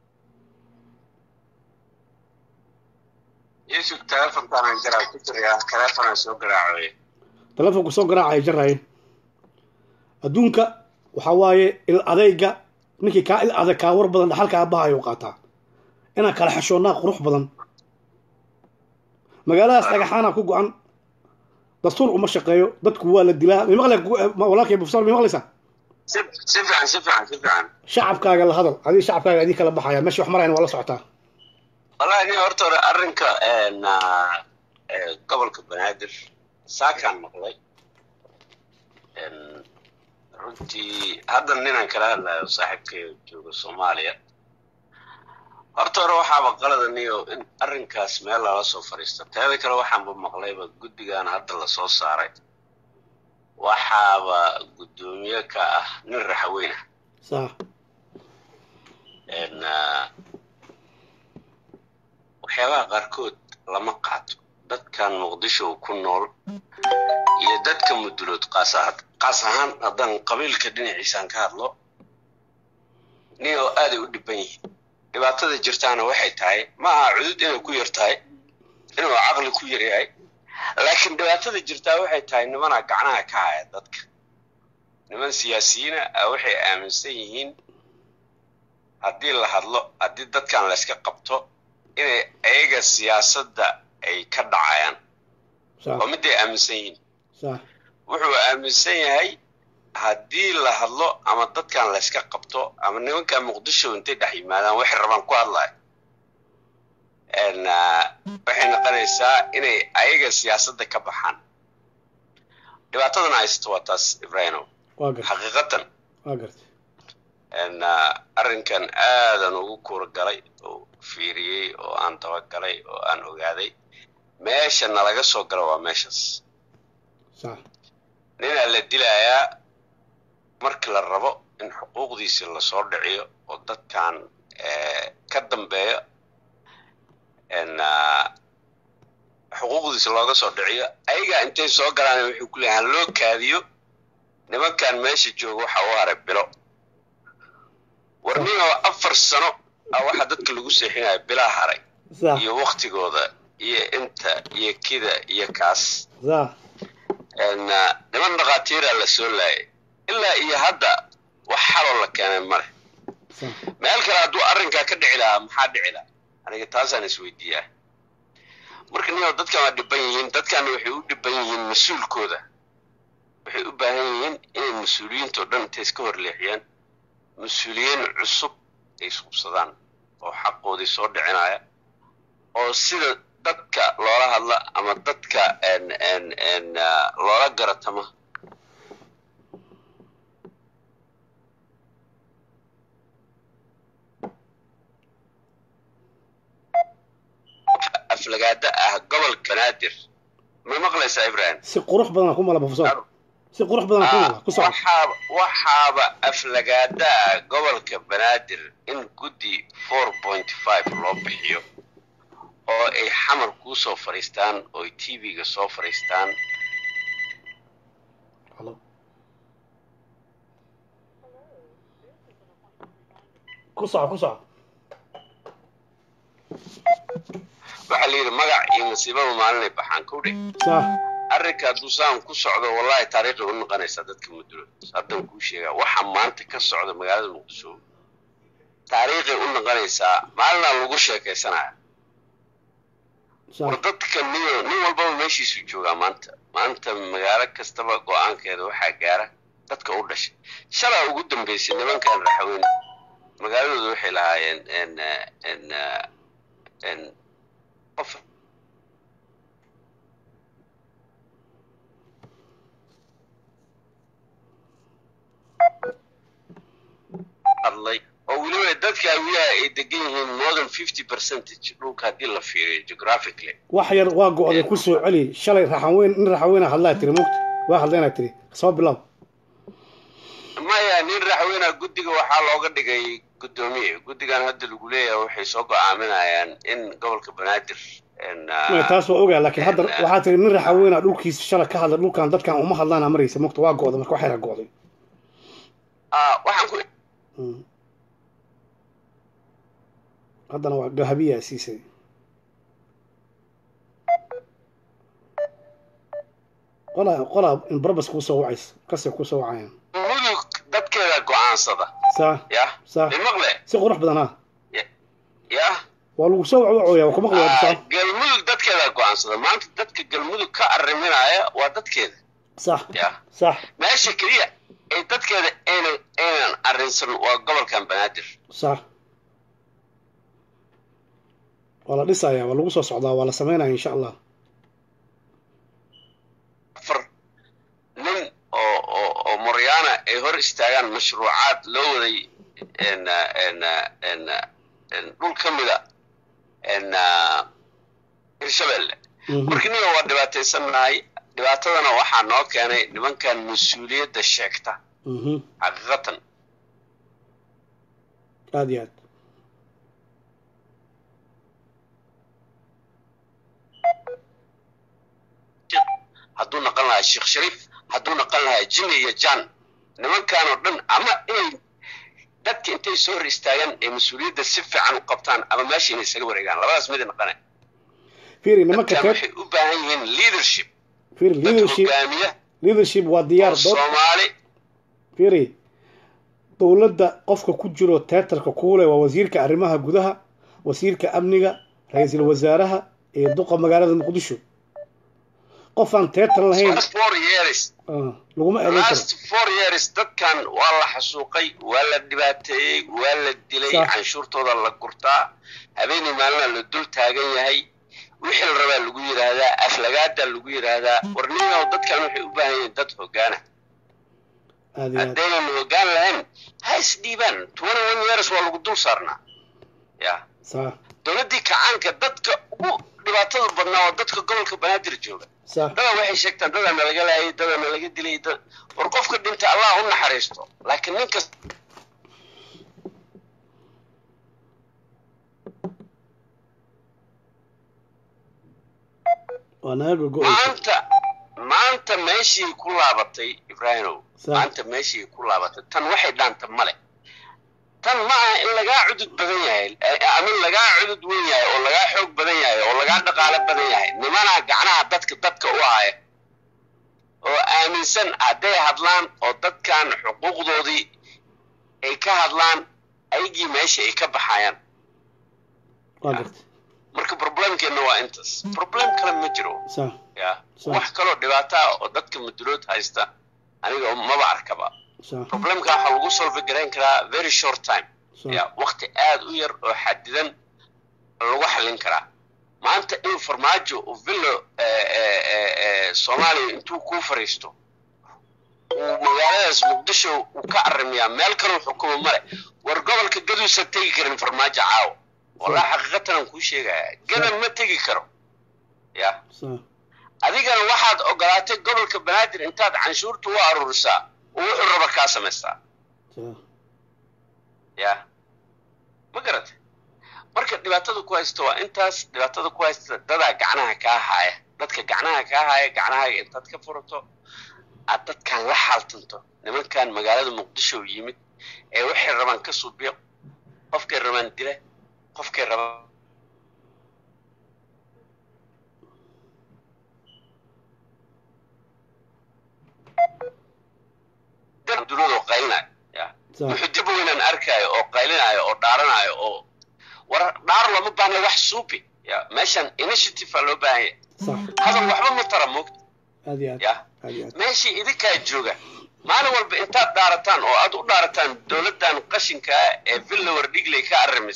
yusuf telefonkaan jaraa ku jirayaa telefonaan soo garaacay telefonku soo garaacaya jaraaye adduunka waxaa waaye il adayga ninkii kaa il adag kaa war badan dhaxalka aabbahayo qaataa inaan kala xeshoonnaa qurux badan magaaladaas dhagaxaana ku go-an dastuur uma shaqeeyo dadku waa la dilaa mimaqle walaalkay profesor mi maqlaysaa si si fiican si fiican si fiican shacabkaaga la hadal adiga shacabkaaga idin kala baxaya meesha wax marayna waa la socotaa wallahi nin horta hore arrinka gobolka banaadir saakaan maqlay runtii hadda ninaan kala hadlayo saaxiibkay jooga soomaaliya horta hore waxaaba qalada niyo in arrinkaas meel lala soo fadhiista teeda kale waxaanba maqlayba guddigan hadda lasoo saaray waxaaba guddoomiye ka ah nin raxaweyna sax waxyaabaha qaarkood lama qaato dadkan muqdisho ku nool iyo dadka mudulood qaas qaas ahaan haddaan qabiilka dhinaciisaan ka hadlo nin oo aaday u dhiban yihiin dhibaatada jirtaana waxay tahay ma aha cudud inay ku yar tahay inuu caqli ku yar yahay laakiin dhibaatada jirtaa waxay tahay nimanaa gacnaha ka haya dadka niman siyaasiyiina ah waxay aaminsan yihiin haddii la hadlo haddii dadkan layska qabto inay ayaga siyaasadda ay ka dhacayaan sax oo miday aaminsan yihiin sax wuxuu aaminsan yahay haddii la hadlo ama dadkan layska qabto ama nimankan muqdisho intay dhex yimaadaan waxay rabaan ku hadlaya waxay noqonaysaa inay ayaga siyaasadda ka baxaan dhibaatadana haysto waa taas ibrahimo waa gartay xaqiiqatan waa gartay arrinkan aadan ugu kuurgalay oo fiiriyey oo aan dabagalay oo aan ogaaday meesha nalaga soo galo waa meeshaas sax ninaa la dilayaa markii la rabo in xuquuqdiisi lasoo dhiciyo oo dadkan ka dambeeyo xuquuqdiisi looga soo dhiciyo ayagaa intay soo galaan wuxuu ku leeyahay loo kaadiyo nimankan meesha jooga waxa u haray bilo war ninoo afar sano ah waxaa dadka lagu seexinaya bilaa haray sax iyo waktigooda iyo inta iyo kida iyo kaas sax niman dhakhaatiiraa la soo laayay ilaa iyo hadda wax xaloo la keenay male sax meel kale hadduu arrinkaa ka dhici lahaa maxaa dhici lahaa aniga taasaan isweydiiyaa marka ninoo dadkan waa dhiban yihiin dadkana waxay u dhiban yihiin mas-uulkooda waxay u baahan yihiin inay mas-uuliyiintao dhan intay iska horleexiyaan mas-uuliyiin cusub ay isqubsadaan oo xaqoodii soo dhicinaya oo sida dadka loola hadla ama dadka loola garatama aflagaada ah gobol banaadir ma maqlaysaa ibrahim si qurux badan ku mala professor si qurux badan ku mala ku soco waxaaba waxaaba aflagaada ah gobolka banaadir in guddi four point five loo bixiyo oo ay xamar kuu soo fadhiistaan oo ay tv-ga soo fadhiistaan Hello. ku soco ku soco waxaa la yidhi magac iyo nasiibaba maalinay baxaan kowdhe sax arrinka hadduu saan ku socdo wallahi taariikhi u noqonaysaa dadka mudulo haddan kuu sheegaa waxa maanta ka socda magaalada muqdisho taariikhay u noqonaysaa maalinaa lagu sheekaysanaya war sax dadka nin nin walbaba meeshiisu joogaa maanta maanta magaalo kastaba go-aankeeda waxaa gaara dadka u dhashay shalaa ugu dambeysay nimankan raxweyne magaaladooda waxay lahaayeen n n n qof hadlay oo weliba dadka awiyaha ay degan yihiin more than fifty percentage dhulka haddii la fiiriyo geographically wax yar waa go-day ku soo celi shalay raxan weyn in raxan weyna hadlaa tiri mugta waa hadlaynaa tiri soo bilow maya nin raxweyna guddiga waxaa looga dhigay guddoomiye guddigan hadda lagu leeyahay waxay soo go-aaminayaan in gobolka banaadir n maya taas waa ogaa laakiin hadda waxaa tiri nin raxan weyna dhulkiisa shalay ka hadla dhulkan dadkan uma hadlaana maraysa mugta waa go-da marka wax yara go-day ah waxaan ku Mm. haddana waa gahabiyaa siisay qolaa qolaa in barbas kuu soo wacaysa kasay kuu soo wacayaan mudug dadkeeda go-aansada saa yah saa imaqle si qurux badan ha yah waa lagu soo wacwacooyaa waa ku maqli waa Ah, saa galmudug dadkeeda go-aansada maanta dadka galmudug ka arriminaya waa dadkeeda sax yah sax meesha keliya ee dadkeeda aynan aynan arrinsan waa gobolkan banaadir sax waa la dhisayaa waa lagu soo socdaa waa la sameynaya insha allah afar nin oo oo oo moryaana ay hor istaagaan mashruucaad loo waday n n n n dhul ka mida n hirshabelle Mhm. marka ninga waa dhibaataysannahay dhibaatadana waxaa noo keenay nimankan mas-uuliyadda sheegta Mhm. xaqiiqatan aad iyo aad hadduu naqan lahaa sheekh shariif hadduu naqan lahaa jimmy iyo jan nimankan oo dhan ama inay dadka intay soo hor istaagaan ay mas-uuliyadda si fiican u qabtaan ama meesha inay isaga wareegaan labadaas mid naqane fiiri nimanka dadkan teed waxay u baahan yihiin leadership fiiri dad leadership hogaamiya leadership waa oo diyaar dood soomaali fiiri dowladda qofka ku jiro teatarka kuule waa wasiirka arrimaha gudaha wasiirka amniga ra-iisul wasaaraha iyo duqa magaalada muqdisho qofaan teatar lahayn last four years ah, laguma eedayn karo last four years dadkan waa la xasuuqay waa la dhibaateeyey waa la dilay Sax. canshuurtooda la gurtaa habeenii maalina la dul taagan yahay wixii la rabaa lagu yidhaahdaa aflagaadaa lagu yidhaahdaa warniyow dadkan waxay u baahan yihiin dad hogaana aad iyo aad haddaynan hogaan lahayn ha isdhiibaan twenty one years waa lagu dul saarnaa ya saa dowladdii kacaanka dadka ugu dhibaatada badnaa waa dadka gobolka banaadir jooga saa dada waxay sheegtaan dadaa nalaga laayay dadaa nalaga dilay dad war qofka dhinta allah u naxariisto laakiin ninka waa naga gogo-eysa maanta maanta meeshii ku laabatay ibraahimow Sa- maanta meeshii ku laabatay tan waxay dhaanta male tan ma aha in lagaa cudud badan yahay eh, ama lagaa cudud weyn yahay oo lagaa xoog badan yahay oo lagaa dhaqaalo badan yahay nimanaa gacnaha dadka dadka u haya oo aaminsan hadday hadlaan oo dadkan xuquuqdoodii ay ka hadlaan ayagii meesha ay ka baxayaan waa gartay marka problemkeenna waa intaas problem kale ma jiro saa ya Sa- wax kaloo dhibaato ah oo dadka mudulood haysta aniga maba arkaba saa problemka waxaa lagu solve garayn karaa very short time saa ya waqti aad u yar oo xadidan lagu xallin karaa maanta in farmaajo uu villo eh, eh, eh, eh, soomaaliya intuu kuu fariisto uu magaaladaas muqdisho uu ka arrimiyaa meel kaloo xukumo male war gobolka gaduusan tegi karin farmaajo caawo wallahi xaqiiqatan aan kuu sheegaya gadan ma tegi karo ya saa adigana waxaad ogolaatay gobolka banaadir intaad canshuurta u aruurisaa oo wuxuu raba kaa samaystaa saa ya ma garatay marka dhibaatada ku haysta waa intaas dhibaatada ku haysta dadaa gacnaha kaa haaya dadka gacnaha kaa haaya gacnahaaga intaad ka furato aad dadkan la xaaltanto nimankan magaalada muqdisho yimid ee waxay rabaan ka suubiyo qofkay rabaan dila qofkay rabaan duniyada oo qaylinayo ya saa wuxuu dib weynaan arkaayo oo qaylinayo oo dhaaranayo oo war dhaar looma baahna wax suubi ya meeshan initiative aa loo baahan yahay sax hadal waxba ma tara moogta aad iyo aad ya aad iyo aad meeshii idinkaa jooga maalin walba intaad dhaarataan oo aad u dhaarataan dowladdan qashinka ah ee villawar dhigley ka arrimis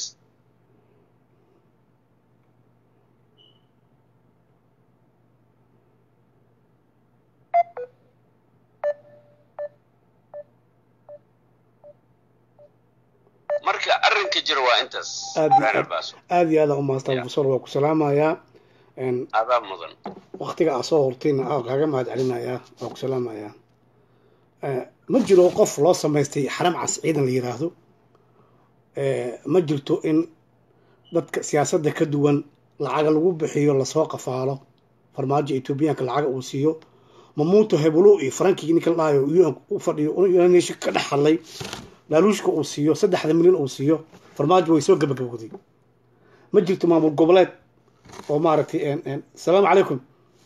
marka arrinka jira waa intaas Aad iyo Reer aad. Baaso. aad iyo aad aan u mahadsan Ya. professor waa ku salaamayaa een adaa mudan waqtiga aad soo hortayna aa kaaga mahad celinayaa waa ku salaamayaa Eh, ma jiro qof loo samaystay xaram cas ciidan la yiraahdo Eh, ma jirto in dadka siyaasadda ka duwan lacaga lagu bixiyo lasoo qafaalo farmaajo etoobiyaanka lacaga uu siiyo mamuuto hebelo iyo farankii ninka la dhahayo UN u fadhiyo United Nation ka dhex hadlay laaluushka uu siiyo saddexda milyan uu siiyo farmaajo way soo gabagabowday ma jirto maamul goboleed oo maaragtay een- een, asalaamu calaykum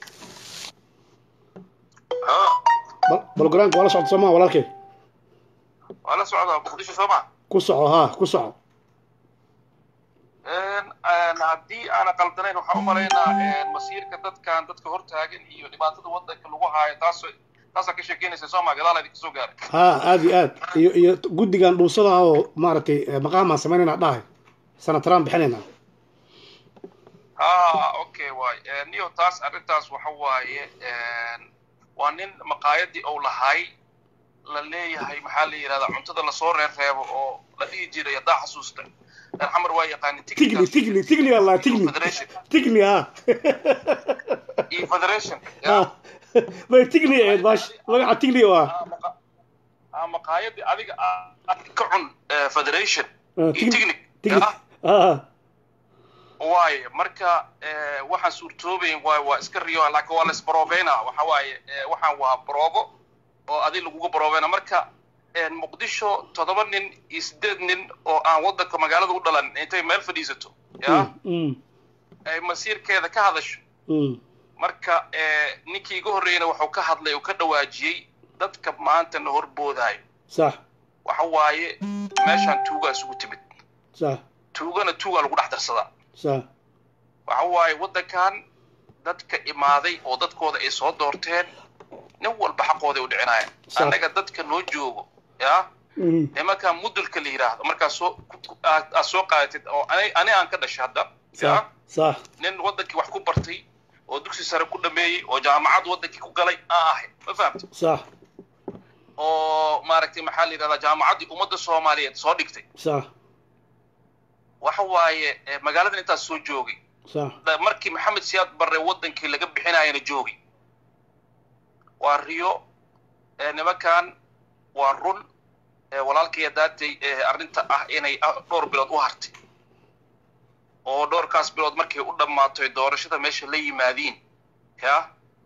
bal- balogaraanka waa la socda soomaa walaalkay waa la socdaa muqdisho soo ma ku soco haa ku soco haddii aana qaldanayn waxaan u malaynaa masiirka dadkan dadka hortaagan iyo dhibaatada wadanka lagu haayo taas taasaa ka sheekeynaysa soo ma gadaal idinka soo gaaray haa aad iyo aad iyo iyo guddigan dhuusada ah oo maaragtay eh, maqaamaan samaynayna dhahay sanataraan bixinaynaa ha okay waay niyo taas arrintaas waxa waaye waa nin maqaayadii ou lahay la leeyahay maxaa la yidhahdaa cuntada lasoo reerreebo oo la dhihi jiray haddaa xasuusta reer xamar waa yaqaanin tigni tigni tigni allah tigni federation tigni ha iyo federation ha bay tigni ahayd baash magaca tigni oo ah ah maqaayadii adiga aad ka cun eh, federation Ah, iyo tigni- technic tigni ah, ha waaye marka eh, waxaan suurtoobayn waay waa iska riyo laakiin waa la isbaroobeynaa waxa waaye eh, waxaan waa baroobo oo adig laguga baroobeyna marka eh, muqdisho toddoba nin iyo sideed nin oo aan wadanka magaalada u dhalan intay meel fadhiisato ya Mm, ay masiirkeeda ka hadasho Mm. marka eh, ninkii iga horreeyana wuxuu ka hadlay uu ka dhawaajiyey dadka maanta na horboodayo sax waxa waaye meeshaan tuugaa isugu timid sax tuugana tuugaa lagu dhex darsadaa sax waxa waaye waddankan dadka imaaday oo dadkooda ay soo doorteen nin walba xaqooday u dhicinayaan Sax. annaga dadka noo joogo yaa Mm. nimankan mudulka la yidhaahdo markaa soo ku- aad aad soo qaadatid oo ani ani aan ka dhashay hadda sax yaa sax nin waddankii wax ku bartay oo dugsi sare ku dhameeyey oo jaamacad waddankii ku galay aan ahay ma fahamta sax oo maaragtay maxaa la yidhahdaa jaamacaddii ummadda soomaaliyeed soo dhigtay sax waxa waaye eh, magaaladan intaas soo joogay sax da- markii maxamed siyaad barre waddankii laga bixinayana joogay waa riyo eh, nimankan waa run eh, walaalkaya daatay eh, arrinta ah inay ah, dhowr bilood u hartay oo dhowrkaas bilood markay u dhammaatoy doorashada meesha la yimaadiin ya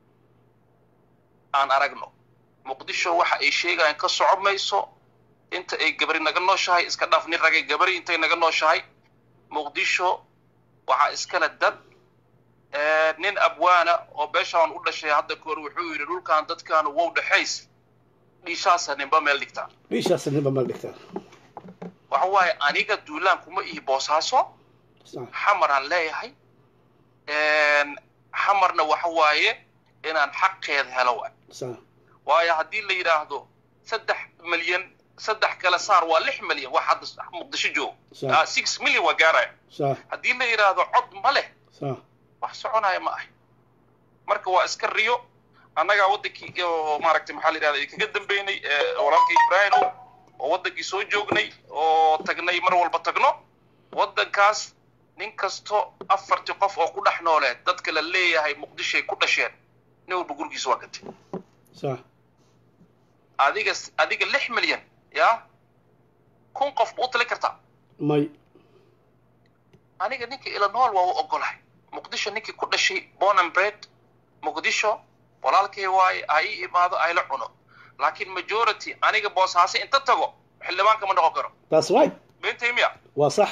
aan aragno muqdisho waxa ay sheegayaan ka soco mayso inta ay gabari naga nooshahay iska dhaaf nin ragay gabari intay naga nooshahay muqdisho waxaa iskale dad eh, nin abwaana oo beeshaan u dhashay hadda kahor wuxuu yidhi dhulkan dadkan wow dhexays dhiishaasa ninba meel dhigtaa dhiishaas ninba meel dhigtaa waxa waaye aniga duulaan kuma ihi boosaaso sax xamaraan leeyahay xamarna waxa waaye inaan xaqeeda helo waay sax waayo haddii la yidhaahdo saddex milyan saddex kale saar waa lix milyan wax hadda muqdisho joogo sax Ah, six milyan waa gaaraya sax haddii la yidhaahdo cod ma leh sax wax soconaya ma ahay marka waa iska riyo annagaa waddankii oo maaragtay maxaa la yidhahda kaga dambeynay eh, walaalkii ibrahimo oo waddankii soo joognay oo tagnay mar walba tagno waddankaas nin kasto afartii qof oo ku dhex nooleed dadka la leeyahay muqdishoay ku dhasheen nin walba gurigiisa waa gatay sax adiga adiga lix milyan yaa kun qof ma u tali kartaa may aniga ninka illinois waa u ogolahay muqdisho ninkii ku dhashay born and bred muqdisho walaalkay waaye ha ii imaado ayla cuno laakiin majority aniga boosaaso inta tago xildhibaan kama noqon karo that's right beentay miya waa sax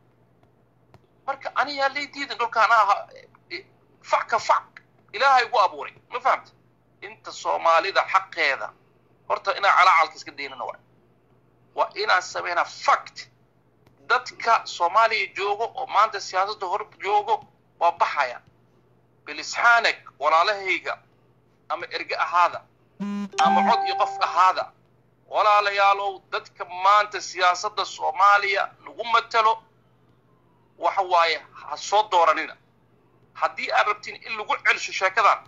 marka anigaa lay diidan dhulkaan aha fac ka fac ilaahay ugu abuuray ma fahamta inta soomaalida xaqeeda horta inaan calaacalka iska daynana waay waa inaan samaynaa fact dadka soomaaliya joogo oo maanta siyaasadda hor joogo waa baxaya bilisxaanek walaalahayga ama erge ahaada ama cod iyo qof ahaada walaalayaalow dadka maanta siyaasadda soomaaliya nagu matalo waxa waaye ha soo dooranina haddii aad rabtiin in lagu celsho sheekadan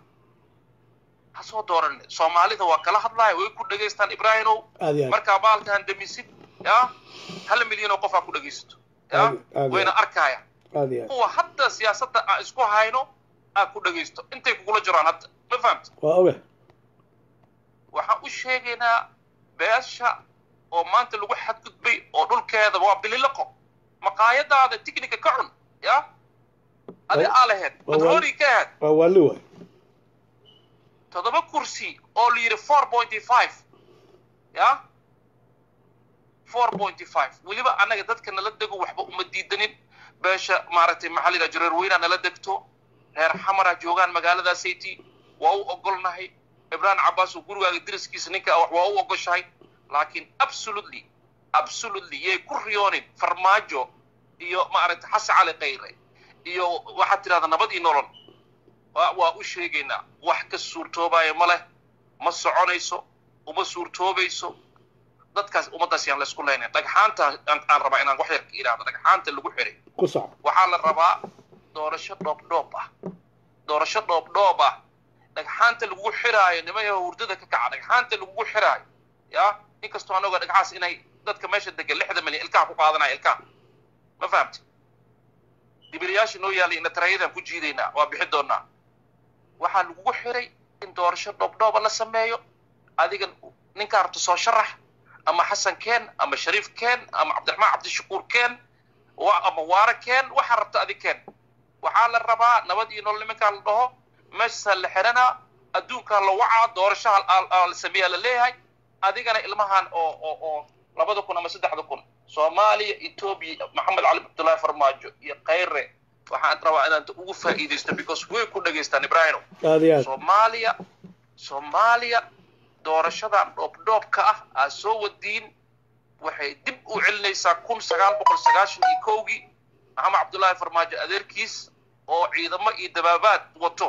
ha soo dooranina soomaalida waa kala hadlaya way ku dhegaystaan ibraahimow aad iyo aad markaa baalkan damisid ya hal milyan oo qof aa ku dhegaysato ya Aad- aad- wayna arkaya aad iyo aad kuwa hadda siyaasadda aan isku hayno aa ku dhegaysto intay kugula jiraan hadda ma fahamta waa oge waxaan u sheegaynaa beesha oo maanta lagu xadgudbay oo dhulkeeda waa bililaqo maqaayadaada tignika ka cun ya adi Waa- aa laheyd waa- madroori ka ahayd waa waali waay toddoba kursi oo la yidhi four pointy five ya four pointy five weliba annaga dadka nala dego waxba uma diidanin beesha maaragtay maxaa la yidhaha jareer weynaa nala degto reer xamara joogaan magaaladaasaytii waa u ogolnahay ibrahim cabbaas oo gurigaaga deriskiisa ninka ah waa u ogoshahay laakiin absolutely absolutely yay ku riyoonin farmaajo iyo maaragtay xasan cali kayre iyo waxaad tidhahdaa nabad iyo nolol waa waa u sheegaynaa wax ka suurtoobaya ma leh ma soconayso uma suurtoobayso dadkaas ummaddaas yaan laysku leynayn dhagxaanta aan aan rabaa inaan wax yar ka idhaahdo dhagxaanta lagu xiray ku soco waxaa la rabaa doorasho dhoobdhoob ah doorasho dhoobdhoob ah dhagxaanta lagugu xiraayo nimayo hurdada ka kaca dhagxaanta lagugu xiraayo ya inkastoo anagoo dhagxaas inay dadka meesha degan lixda milyan ilkaha ku qaadanaya ilkaha ma fahamti dibiliyaasha noo yaallay inatarayadaan ku jiidaynaa waa bixi doonaa waxaa lagugu xiray in doorasho dhoobdhooba la sameeyo adiga ninkaa rabta soo sharax ama xasan keen ama shariif keen ama cabdiraxmaan cabdishakuur keen wa- ama waara keen waxaa rabta adi keen waxaa la rabaa nabad iyo nolol nimankaa la dhaho meeshaa la xiranaa adduunkaa la wacaa doorashaha aa- aa la sameeyaa la leeyahay adigana ilmahan oo oo oo labada kun ama saddexda kun soomaaliya etoobiya maxamed cali cabdullaahi farmaajo iyo khayre waxaan rabaa inaan ugu faa'iidaysto because way ku dhegaystaan ibraahimo aad iyo aad soomaaliya soomaaliya doorashadan dhoobdhoobka ah aad soo wadiin waxay dib u celinaysaa kun sagaal boqol sagaashan iyo kowgii maxamed cabdullaahi farmaajo adeerkiis oo ciidamo iyo dabaabaad wato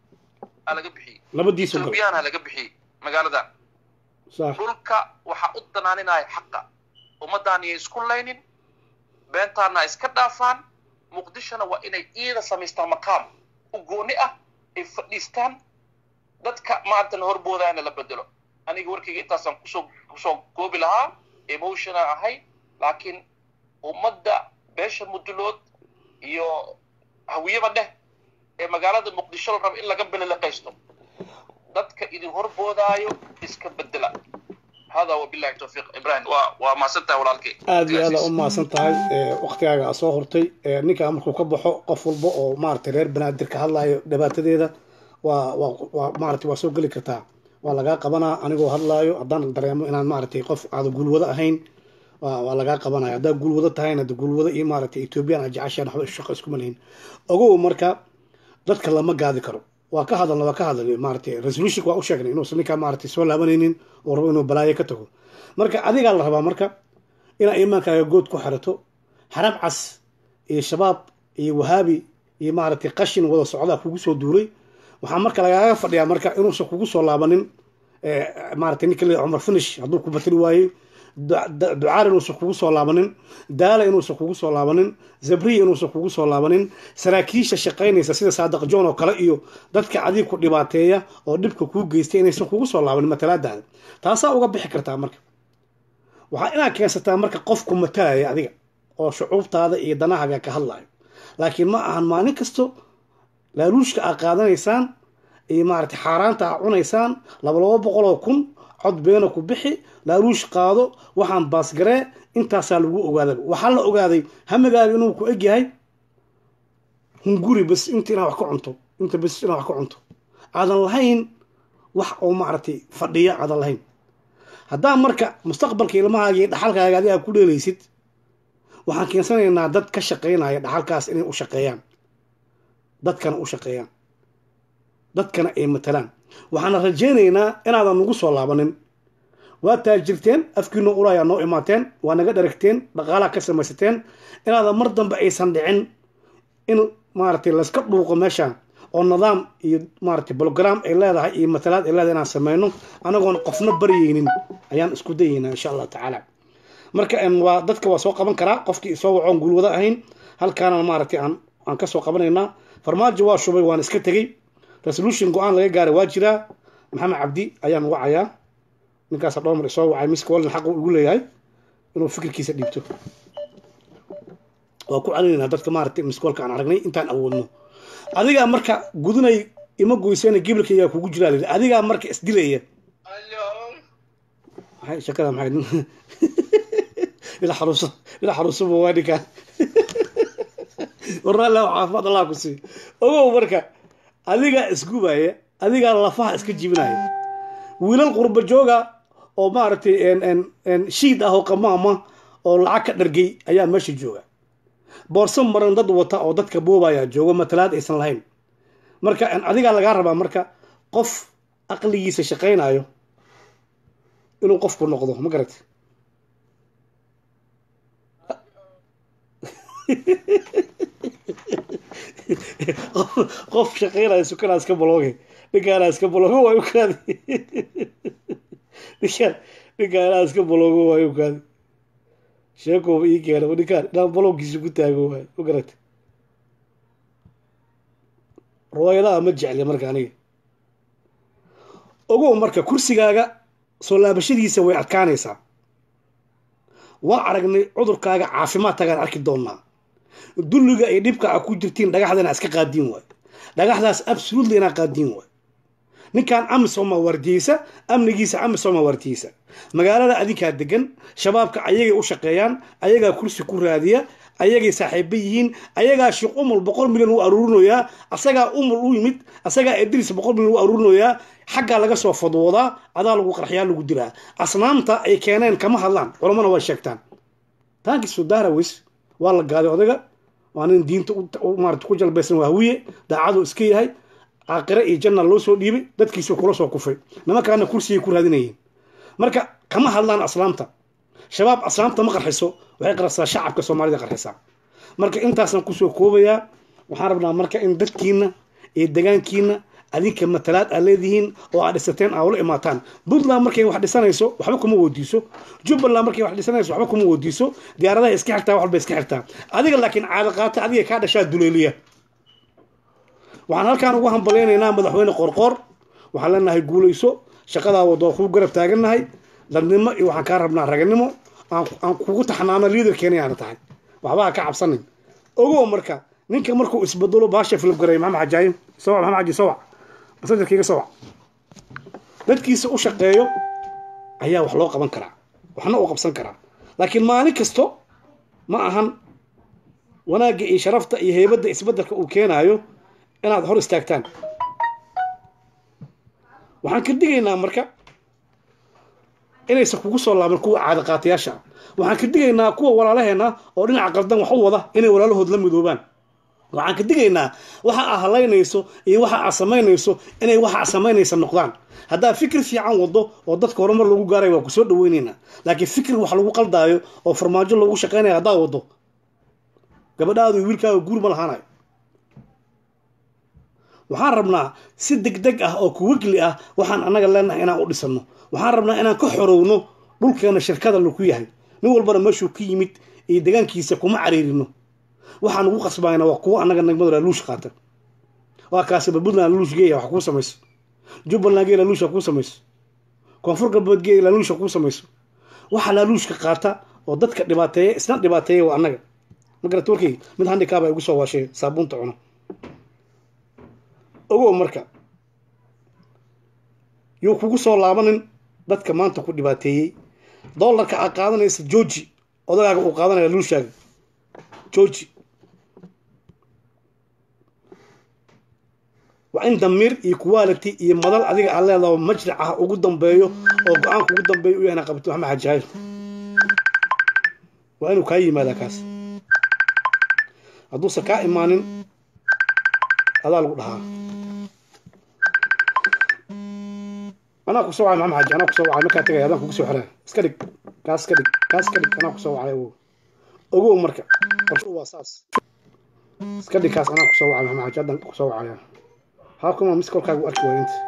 aa laga bixiyey labadiisu gal ethoobiyaana laga bixiyey magaaladan sax dhulka waxaa u danaaninaya xaqa ummadaan iyo isku laynin beentaana iska dhaafaan muqdishona waa inay iida samaystaan maqaam u gooni ah ay fadhiistaan dadka maantana horboodaana la bedelo aniga warkayga intaasaan kusoo kusoo goobi lahaa emotiona ahay laakiin ummadda beesha mudulood iyo hawiyaba dheh ee magaalada muqdisho la rabo in laga belelaqaysto dadka idin horboodaayo iska bedela hada wabillahi tawfiiq ibrahim waa waa mahadsantahay walaalkay aad iyo aada u mahadsan tahay waktigaaga aa soo hortay ee ninkaa markuu ka baxo qof walba oo maaragtay reer banaadir ka hadlaayo dhibaatadeeda waa waa waa maaragtay waa soo geli kartaa waa lagaa qabanaa anigoo hadlaayo haddaan dareemo inaan maaragtay qof aada guulwado ahayn waa waa lagaa qabanaya haddaa guulwado tahayna de guulwado iyo maaragtay ethoobiyan aad jeceshaan waxba shaqo iskuma lihin ogow marka dadka lama gaadi karo waa ka hadalna waa ka hadalnay maaragtay resolution waa u sheegnay inuusan ninkaa maaragtay soo laabanaynin oo rabo inuu balaayo ka tago marka adigaa la rabaa marka inaad iimaankaaga good ku xirato xarab cas iyo shabaab iyo wahaabi iyo maaragtay qashin wada socdaa kugu soo duulay waxaa marka lagaaga fadhiyaa marka inuusan kugu soo laabanin maaragtay ninka le cumar finish hadduu ku batri waayey ducaar inuusan kugu soo laabanin daala inuusan kugu soo laabanin zabriya inuusan kugu soo laabanin saraakiisha shaqaynaysa sida saadaq john oo kale iyo dadka adiga ku dhibaateeya oo dhibka kuu geystay inaysan kugu soo laabanin matalaadaada taasaa uga bixi kartaa marka waxaa inaad keensataa marka qofku matalaya adiga oo shucuubtaada iyo danahaaga ka hadlayo laakiin ma ahan maalin kasto laaluushka aad qaadanaysaan iyo maaragtay xaaraanta aad cunaysaan laba laba boqol oo kun cod beena ku bixi laaluush qaado waxaan baasgaree intaasaa lagu ogaaday waxaa la ogaaday hamigaaga inuu ku eg yahay hunguri bas inta inaad wax ka cunto inta bas inaad wax ka cunto aadan lahayn wax oo maaragtay fadhiya aadan lahayn haddaa marka mustaqbalka ilmahaaga iyo dhaxalkaaga adiga ku dheelaysid waxaan keensanaynaa dad ka shaqaynaya dhaxalkaas inay u shaqeeyaan dadkana u shaqeeyaan dadkana ay matalaan waxaana rajaynaynaa inaadan nagu soo laabanin waa taajirteen afkiino ulayaa noo imaateen waa naga dharagteen dhaqaalaha ka samaysateen inaadan mar dambe aysan dhicin in maaragtay layska dhuuqo meeshaan oo nidaam iyo maaragtay brogram ay leedahay iyo matalaad ay leedahay inaan sameyno anagoon qofna baryaynin ayaan isku dayaynaa insha allah tacaala marka waa dadka waa soo qaban karaa qofkii soo wacoon guulwado ahayn halkaana maaragtay aan aan kasoo qabanaynaa farmaajo waa shubay waan iska tegey resolution go-aan laga gaaray waa jiraa maxamed cabdi ayaan wacayaa ninkaasa dhowr mar isoo wacay miska walin xaq ugu leeyahay inuu fikirkiisa dhiibto waa ku celinaynaa dadka maaragtay miskoolka aan aragnay intaan awoodno adigaa marka gudunay ima goysana gibilkaygaa kugu jiraa layidhi adigaa marka isdilaya maxay shakada maxay ila xaruuso ila xaruusoba waa ninkaan warnaalla caafimaad allah ku sii ogow marka adigaa isgubaya adigaa lafaha iska jibinaya wiilal qurba jooga oo maaragtay shiid ah oo qamaama oo lacag ka dhargay ayaa meesha jooga boorso maran dad wata oo dadka boobaya joogo matalaad aysan lahayn marka adigaa lagaa rabaa marka qof aqligiisa shaqaynayo inuu qofku noqdo ma garata qof shaqaynayo sukanaa iska balooge ninkaanaa iska baloogo waayu kaadi ninkaan ninkaanaa iska baloogo waayu kaadi sheekooba ii keena ninkaan inaan balowgiisa ku taago waayo ma garata riwaayadaha ma jecli marka aniga ogow marka kursigaaga soo laabashadiisa way adkaanaysaa waa aragnay cudurkaaga caafimaadkaagaan arki doonaa dulliga ay dhibka a ku jirtiin dhagaxda inaa iska qaadiin waayo dhagaxdaas absolutely inaa qaadiin waayo ninkan amisoma wardiyeysa amnigiisa amisoma wardiyeysa magaalada adinkaa degan shabaabka ayagay u shaqeeyaan ayagaa kursi ku raadiya ayagay saaxiiba yihiin ayagaa sheekh umul boqol milyan u aruurinayaa asagaa umul u yimid asagaa idris boqol milyan u aruurinayaa xaggaa laga soo fadwoodaa adaa lagu qarxiyaa lagu dilaa asnaamta ay keeneen kama hadlaan culamana waa sheegtaan taanki sudarawis waa la gaaday odaga waa nin diinta maarata ku jalbaysan waa hawiye daacadu iska yahay caaqire iyo janna loo soo dhiibay dadkiisu kula soo kufay nimankaana kursigay ku raadinayeen marka kama hadlaan aslaamta shabaab aslaamta ma qarxiso waxay qarxisaa shacabka soomaalida qarxisaa marka intaasaan kusoo koobayaa waxaan rabnaa marka in dadkiina iyo degaankiina adinka matalaad aad leedihiin oo aad dhisateen aa ula imaataan puntland markay wax dhisanayso waxba kuma weydiiso jubbaland markay wax dhisanayso waxba kuma weydiiso diyaaradaha iska xirtaa wax walba iska xirtaa adiga laakiin caado qaata adiga kaa dhashaa duleeliya waxaan halkaan ugu hambalaynaynaa madaxweyne qorqoor waxaan leenahay guulayso shaqadaa wado kuu garab taagannahay dadnimo iyo waxaan kaa rabnaa raganimo aan kugu taxnaano liidarkeena aana tahay waxba ha ka cabsanin ogow marka ninka markuu isbedelo baasha filib gareey maxamed xajaayo sawac maxamed xaji sawac masajarkayga sawac dadkiisa u shaqeeyo ayaa wax loo qaban karaa waxna uu qabsan karaa laakiin maalin kasto ma ahan wanaagga iyo sharafta iyo heybadda isbeddelka uu keenaayo inaad hor istaagtaan waxaan ka digaynaa marka inaysan kugu soo laaban kuwa caada qaatayaasha ah waxaan ka digaynaa kuwa walaalaheena oo dhinaca qaldan wax u wada inay walaalahood la midoobaan waxaan ka digaynaa waxa aa halaynayso iyo waxa aa samaynayso inay waxa aa samaynaysa noqdaan haddaa fikir fiican wado oo dadka horumar lagu gaaray waa kusoo dhaweynaynaa laakiin fikir wax lagu qaldaayo oo farmaajo lagu shaqaynayo haddaa wado gabadhaadu wiilkaaga guur ma lahaanayo waxaan rabnaa si deg deg ah oo kuwigli ah waxaan annaga leenahay inaan u dhisano waxaan rabnaa inaan ka xorowno dhulkeena shirkada laku yahay nin walbana meeshuu ka yimid iyo degaankiisa kuma cariirino waxaan ugu qasbayna waa kuwa annaga nagmadu laaluush qaata waa kaasiba puntland laaluush geeya wax kuu samayso jubbaland gee laaluusha kuu samayso koonfur galbeed gee laaluusha kuu samayso waxa laaluushka qaata oo dadka dhibaateeya isna dhibaateeya waa annaga magarata warkay mid handikaaba igu soo waashay saabuunta cuno ogow marka yuu kugu soo laabanin dadka maanta ku dhibaateeyey dollarka aad qaadanaysa georgi odagaaga uu qaadanaya luushaaga georgi waa in damiir iyo quality iyo madal adiga aad leedaho majlic ah ugu dambeeyo oo go-aanka ugu dambeeya u yahna qabto maxamed xajaayir waa inuu kaa yimaadaa kaas hadduusan kaa imaanin adaa lagu dhahaa anaa ku soo wacay maxamed xaji anaa ku soo wacay markaa tagay adaan kugu soo xiraa iska dhig kaas iska dhig kaas iska dhig anaa ku soo wacay ogow ogow marka qorshu waa saas iska dhig kaas anaa ku soo wacay maxamed xaji haddaan ku soo wacaya haa kuma mis kolkaaga u arki waaya inta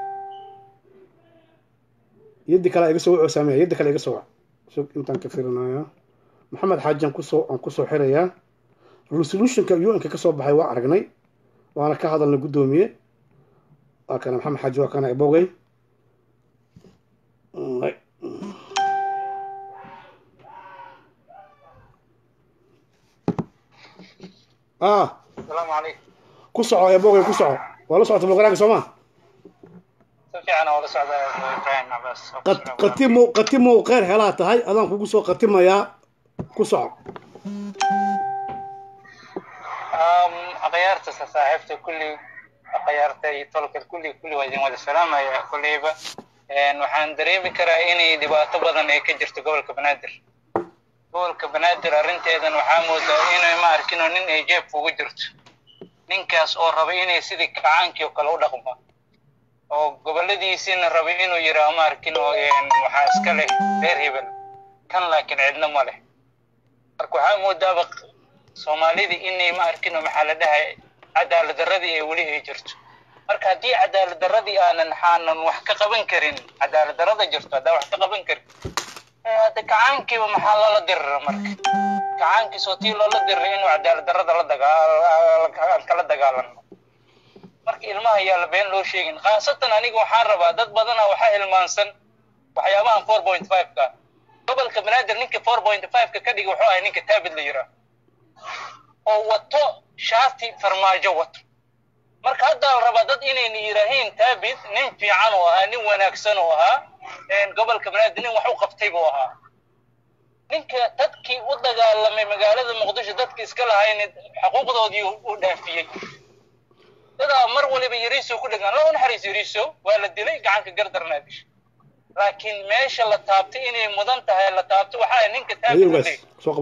yaddi kale iga soo wacoo saameeya yaddi kale iga soo wac sug intaan ka firinaya maxamed xaaji aan kusoo aan kusoo xirayaa resolutionka un-ka kasoo baxay waa aragnay waana ka hadalna guddoomiye waa kana maxamed xaaji waa kana ibogey ah السلام عليكم ku soco ebogey ku soco waa la socota boqoraanka soo ma سفي أنا ولا سعد إبراهيم عباس qatimo qatimow kheyr helaa tahay adaan kugu soo qatimayaa ku soco أم أغيرت صاحبته كل أغيرت طلق كل كل وجه وجه السلام يا كل إيبا إن وحن دريم كرا إني دبعت بدن إيه كجرت قبل كبنادر قبل كبنادر أرنت إذا وحامود إنه ما أركنه نين إيجاب فوق جرت نين كاس أو ربي إني سيدي كعانك يقلو دقمه oo goboladiisiina rabay inuu yidhaaho ma arkin oo waxaa iska leh reer hebel kan laakiin cidna ma leh marka waxaa moodaaba soomaalidii inay ma arkin oo maxaa la dhahay cadaalad darradii ay weli ay jirto marka haddii cadaalad darradii aanan xaanan wax ka qaban karin cadaalad darrada jirto haddaan wax ka qaban karin hadda kacaankiiba maxaa lala dirira marka kacaankiisoo tii loola diriray inuu cadaalad darrada la dagaan kala dagaalano marka ilmaha ayaa la been loo sheegin khaasatan aniga waxaan rabaa dad badana waxaa hilmaansan waxyaabahan four point five ka gobolka banaadir ninka four point five ka ka dhiga wuxuu ahay ninka taabid la yiraa oo wato shaati farmaajo wato marka hadda la rabaa dad inayna yidhaahiin taabid nin fiican oo ahaa nin wanaagsan oo ahaa gobolka banaadir nin wax u qabtay buu ahaa ninka dadkii u dagaalamay magaalada muqdisho dadkii iska lahayn xuquuqdoodii u dhaafiyey dadaa mar waliba yariiso ku dhegaan loo naxariis yariiso waa la dilay gacanka gardarnaa disha laakiin meesha la taabtay inay mudan tahay la taabto waxaa ninka ayugaas taabid soo qabana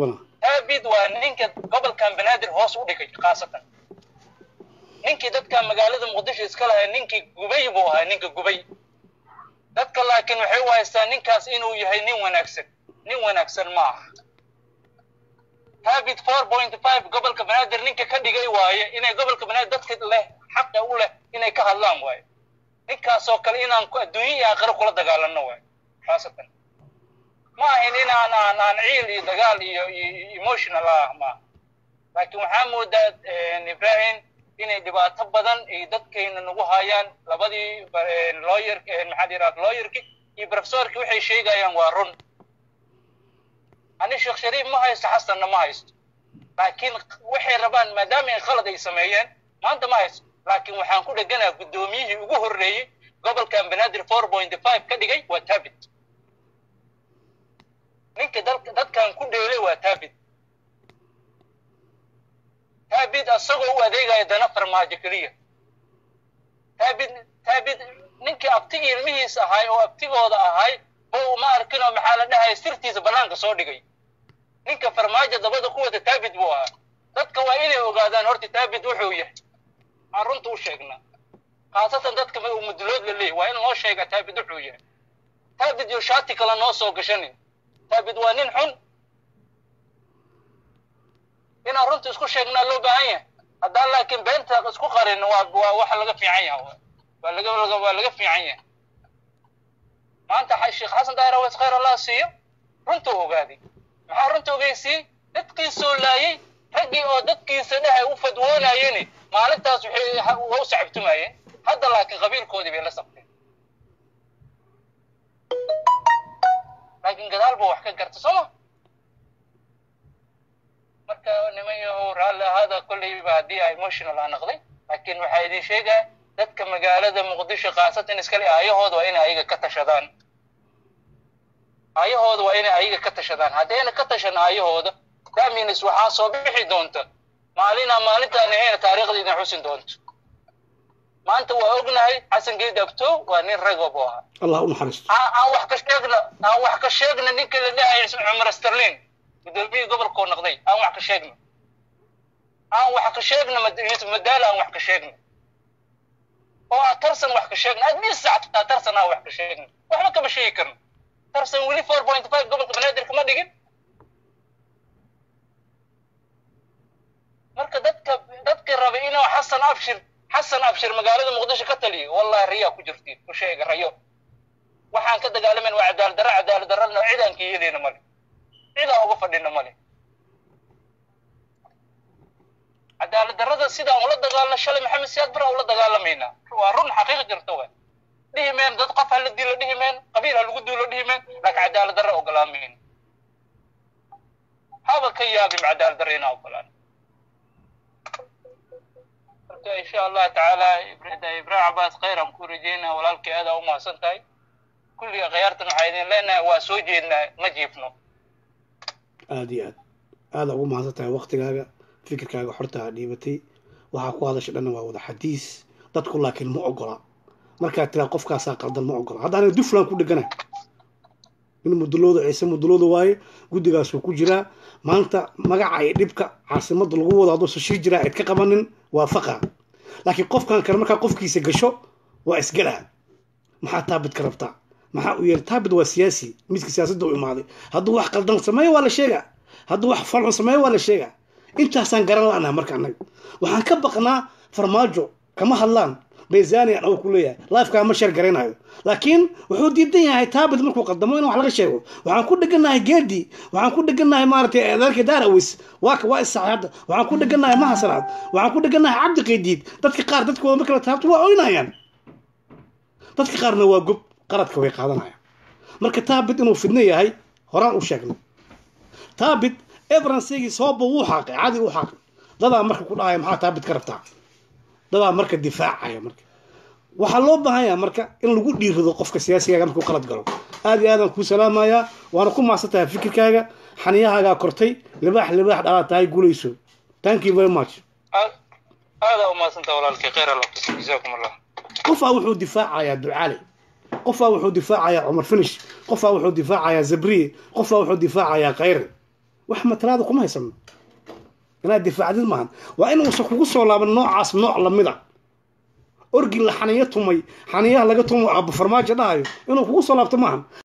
taabid waa ninka gobolkan banaadir hoos u dhigay khaasatan ninkii dadka magaalada muqdisho iska lahaa ninkii gubay buu ahaa ninka gubay dadka laakiin waxay u haystaa ninkaas inuu yahay nin wanaagsan nin wanaagsan ma aha taabit four point five gobolka banaadir ninka ka dhigay waaye inay gobolka banaadir dadka leh xaqa u leh inay ka hadlaan waaye ninkaasoo kale inaan adduunye iyo aakhiro kula dagaalanno waaye khaasatan ma ahin inaan aan aan ciil iyo dagaal iyo iyo emotional ah ma laakiin waxaa moodaa ibrahim inay dhibaato badan ay dadkayna nagu hayaan labadii lawyer maxaa yidhaha lawyerki iyo professorki waxay sheegayaan waa run ani sheekh shariif ma haysto xasanna ma haysto laakiin waxay rabaan maadaama ay khalad ay sameeyeen maanta ma haysto laakiin waxaan ku dheganaa guddoomiyihii ugu horreeyey gobolkan banaadir four point five ka dhigay waa taabit ninka dadkan ku dheelay waa taabit taabid asagoo u adeegaya dana farmaajo keliya taabid taabid ninkii abtigii ilmihiisa ahay oo abtigooda ahay oo ma arkinoo maxaa la dhahaya sirtiisa bannaanka soo dhigay ninka farmaajo dabada ku wata taabid buu ahaa dadka waa inay ogaadaan horta taabid wuxuu yahay aan runta u sheegnaa khaasatan dadka mudulood la leeyahy waa in loo sheega taabid wuxuu yahay taabid iyo shaati kale noo soo gashanin taabid waa nin xun inaan runta isku sheegnaa loo baahan yahay haddaan laakiin beenta isku qarin waa waa waxa laga fiican yaha waa laga waa laga fiican yahay maanta sheekh xasan daahir aweys khayr allah siiyo runta u ogaaday maxaa runta ogeysiiyey dadkiisoo laayay raggii oo dadkiisa dhehay u fadwoonayeni maalintaas waxay waa u sacabtumayeen hadda laakiin qabiilkoodii bay la sabteen laakiin gadaal buu wax ka garta soo ma marka niman yahow raalli ahaada kolleyba haddii a emotional aa noqday laakiin waxaa idin sheegaa dadka magaalada muqdisho khaasatan iskale aayahooda waa inay ayaga ka tashadaan aayahooda waa inay ayaga ka tashadaan haddayna ka tashan aayahooda damins waxaa soo bixi doonta maalinaa maalintaan ahayna taariikhda idin xusin doonto maanta waa ognahay xasan geed abto waa nin ragob oo ahaa allah u naxariisto aan wax ka sheegna aan wax ka sheegna ninka la dhahay cumar sterlin gudoomiyihii gobolkoo noqday aan wax ka sheegno aan wax ka sheegno yusuf madaala aan wax ka sheegno oo aan tarsan wax ka sheegno admis sactaa tarsan aan wax ka sheegno waxba kama sheegi karno tarsan weli four point five gobolka banaadir kama dhigin marka dadka dadka rabay inuu xasan abshir xasan abshir magaalada muqdisho ka taliyo wallahi riyaa ku jirtiin ku sheega rayo waxaan ka dagaalamayna waa cadaalad darra cadaalad darrana cidaan ka yeelayna male cidaan uga fadhina male cadaalad darrada sidaan ula dagaalna shalay maxamed siyaad bara ula dagaalamaynaa waa run xaqiiq jirta waa dhihi meen dad qof ha la dilo dhihi meen qabiil ha lagu duulo dhihi meen laakiin cadaalad darra ogolaamayna haba ka yaabim cadaalad darra inaa ogolaan marka insha allah tacaala ibraahim cabaas khayr aan ku rajeynaa walaalkii aad aa u mahadsan tahay kulliga khiyaartan waxaa idin leenahay waa soo jeednaa ma jiifno aada iyo aad aada ugu mahadsan tahay waktigaaga fikirkaaga xorta aa dhiibatay waxaa ku hadasha dhanna waa wada xadiis dadku laakiin ma ogola markaad tiraa qofkaasaa qaldan ma ogola haddaana duflan ku dhegana in mudulooda ciise mudulooda waaye guddigaasuu ku jiraa maanta magaca iyo dhibka caasimada lagu wado hadduusan shir jiraa ayd ka qabanin waa faqa laakiin qofkan kale markaa qofkiisa gasho waa isgalaa maxaa taabid ka rabtaa maxaa u yeelay taabid waa siyaasi midka siyaasadda u imaaday hadduu wax qaldan sameeyo waa la sheegaa hadduu wax falxun sameeyo waa la sheegaa intaasaan garan la'naha marka annaga waxaan ka baqnaa farmaajo kama hadlaan bayzanian oo ku leeyahay lifekaa ma sheer garaynayo laakiin wuxuu diidan yahay taabid markuu qaldamo in wax laga sheego waxaan ku dheganahay geedi waxaan ku dheganahay maaragtay adeerka daarawis waa waa isaxay hadda waxaan ku dheganahay mahasanaad waxaan ku dheganahay cabdi qaydiid dadka qaar dadkooda marka la taabto waa oynayaan dadka qaarna waa gob qaradka way qaadanayaan marka taabid inuu fidno yahay horaan u sheegnay taabid everansigii sababba wuu xaaqay cadi u xaaqay dadaa marka ku dhahaya maxaa taabid ka rabtaa dadaa marka difaacaya marka waxaa loo baahan yaha marka in lagu dhiirido qofka siyaasigaaga markuu qalad galo aad iyo aadaan kuu salaamayaa waana ku mahadsan tahay fikirkaaga xaniyahaagaa kortay libaax libaax dhalaa tahay guulayso thank you very much aadaa umaadsanta walaalkii khayr alla kusi jazaakum allah qofaa wuxuu difaacayaa ducaale qofaa wuxuu difaacayaa cumar finish qofaa wuxuu difaacayaa zabriye qofaa wuxuu difaacayaa khayre wax matalaada kuma haysano inaad difaacdid maahan waa inuusan kugu soo laaban noocaas nooc lamida orgi la xaniyo tumay xaniyaha laga tumo aaba farmaajo dhahayo inuu kugu soo laabto maahan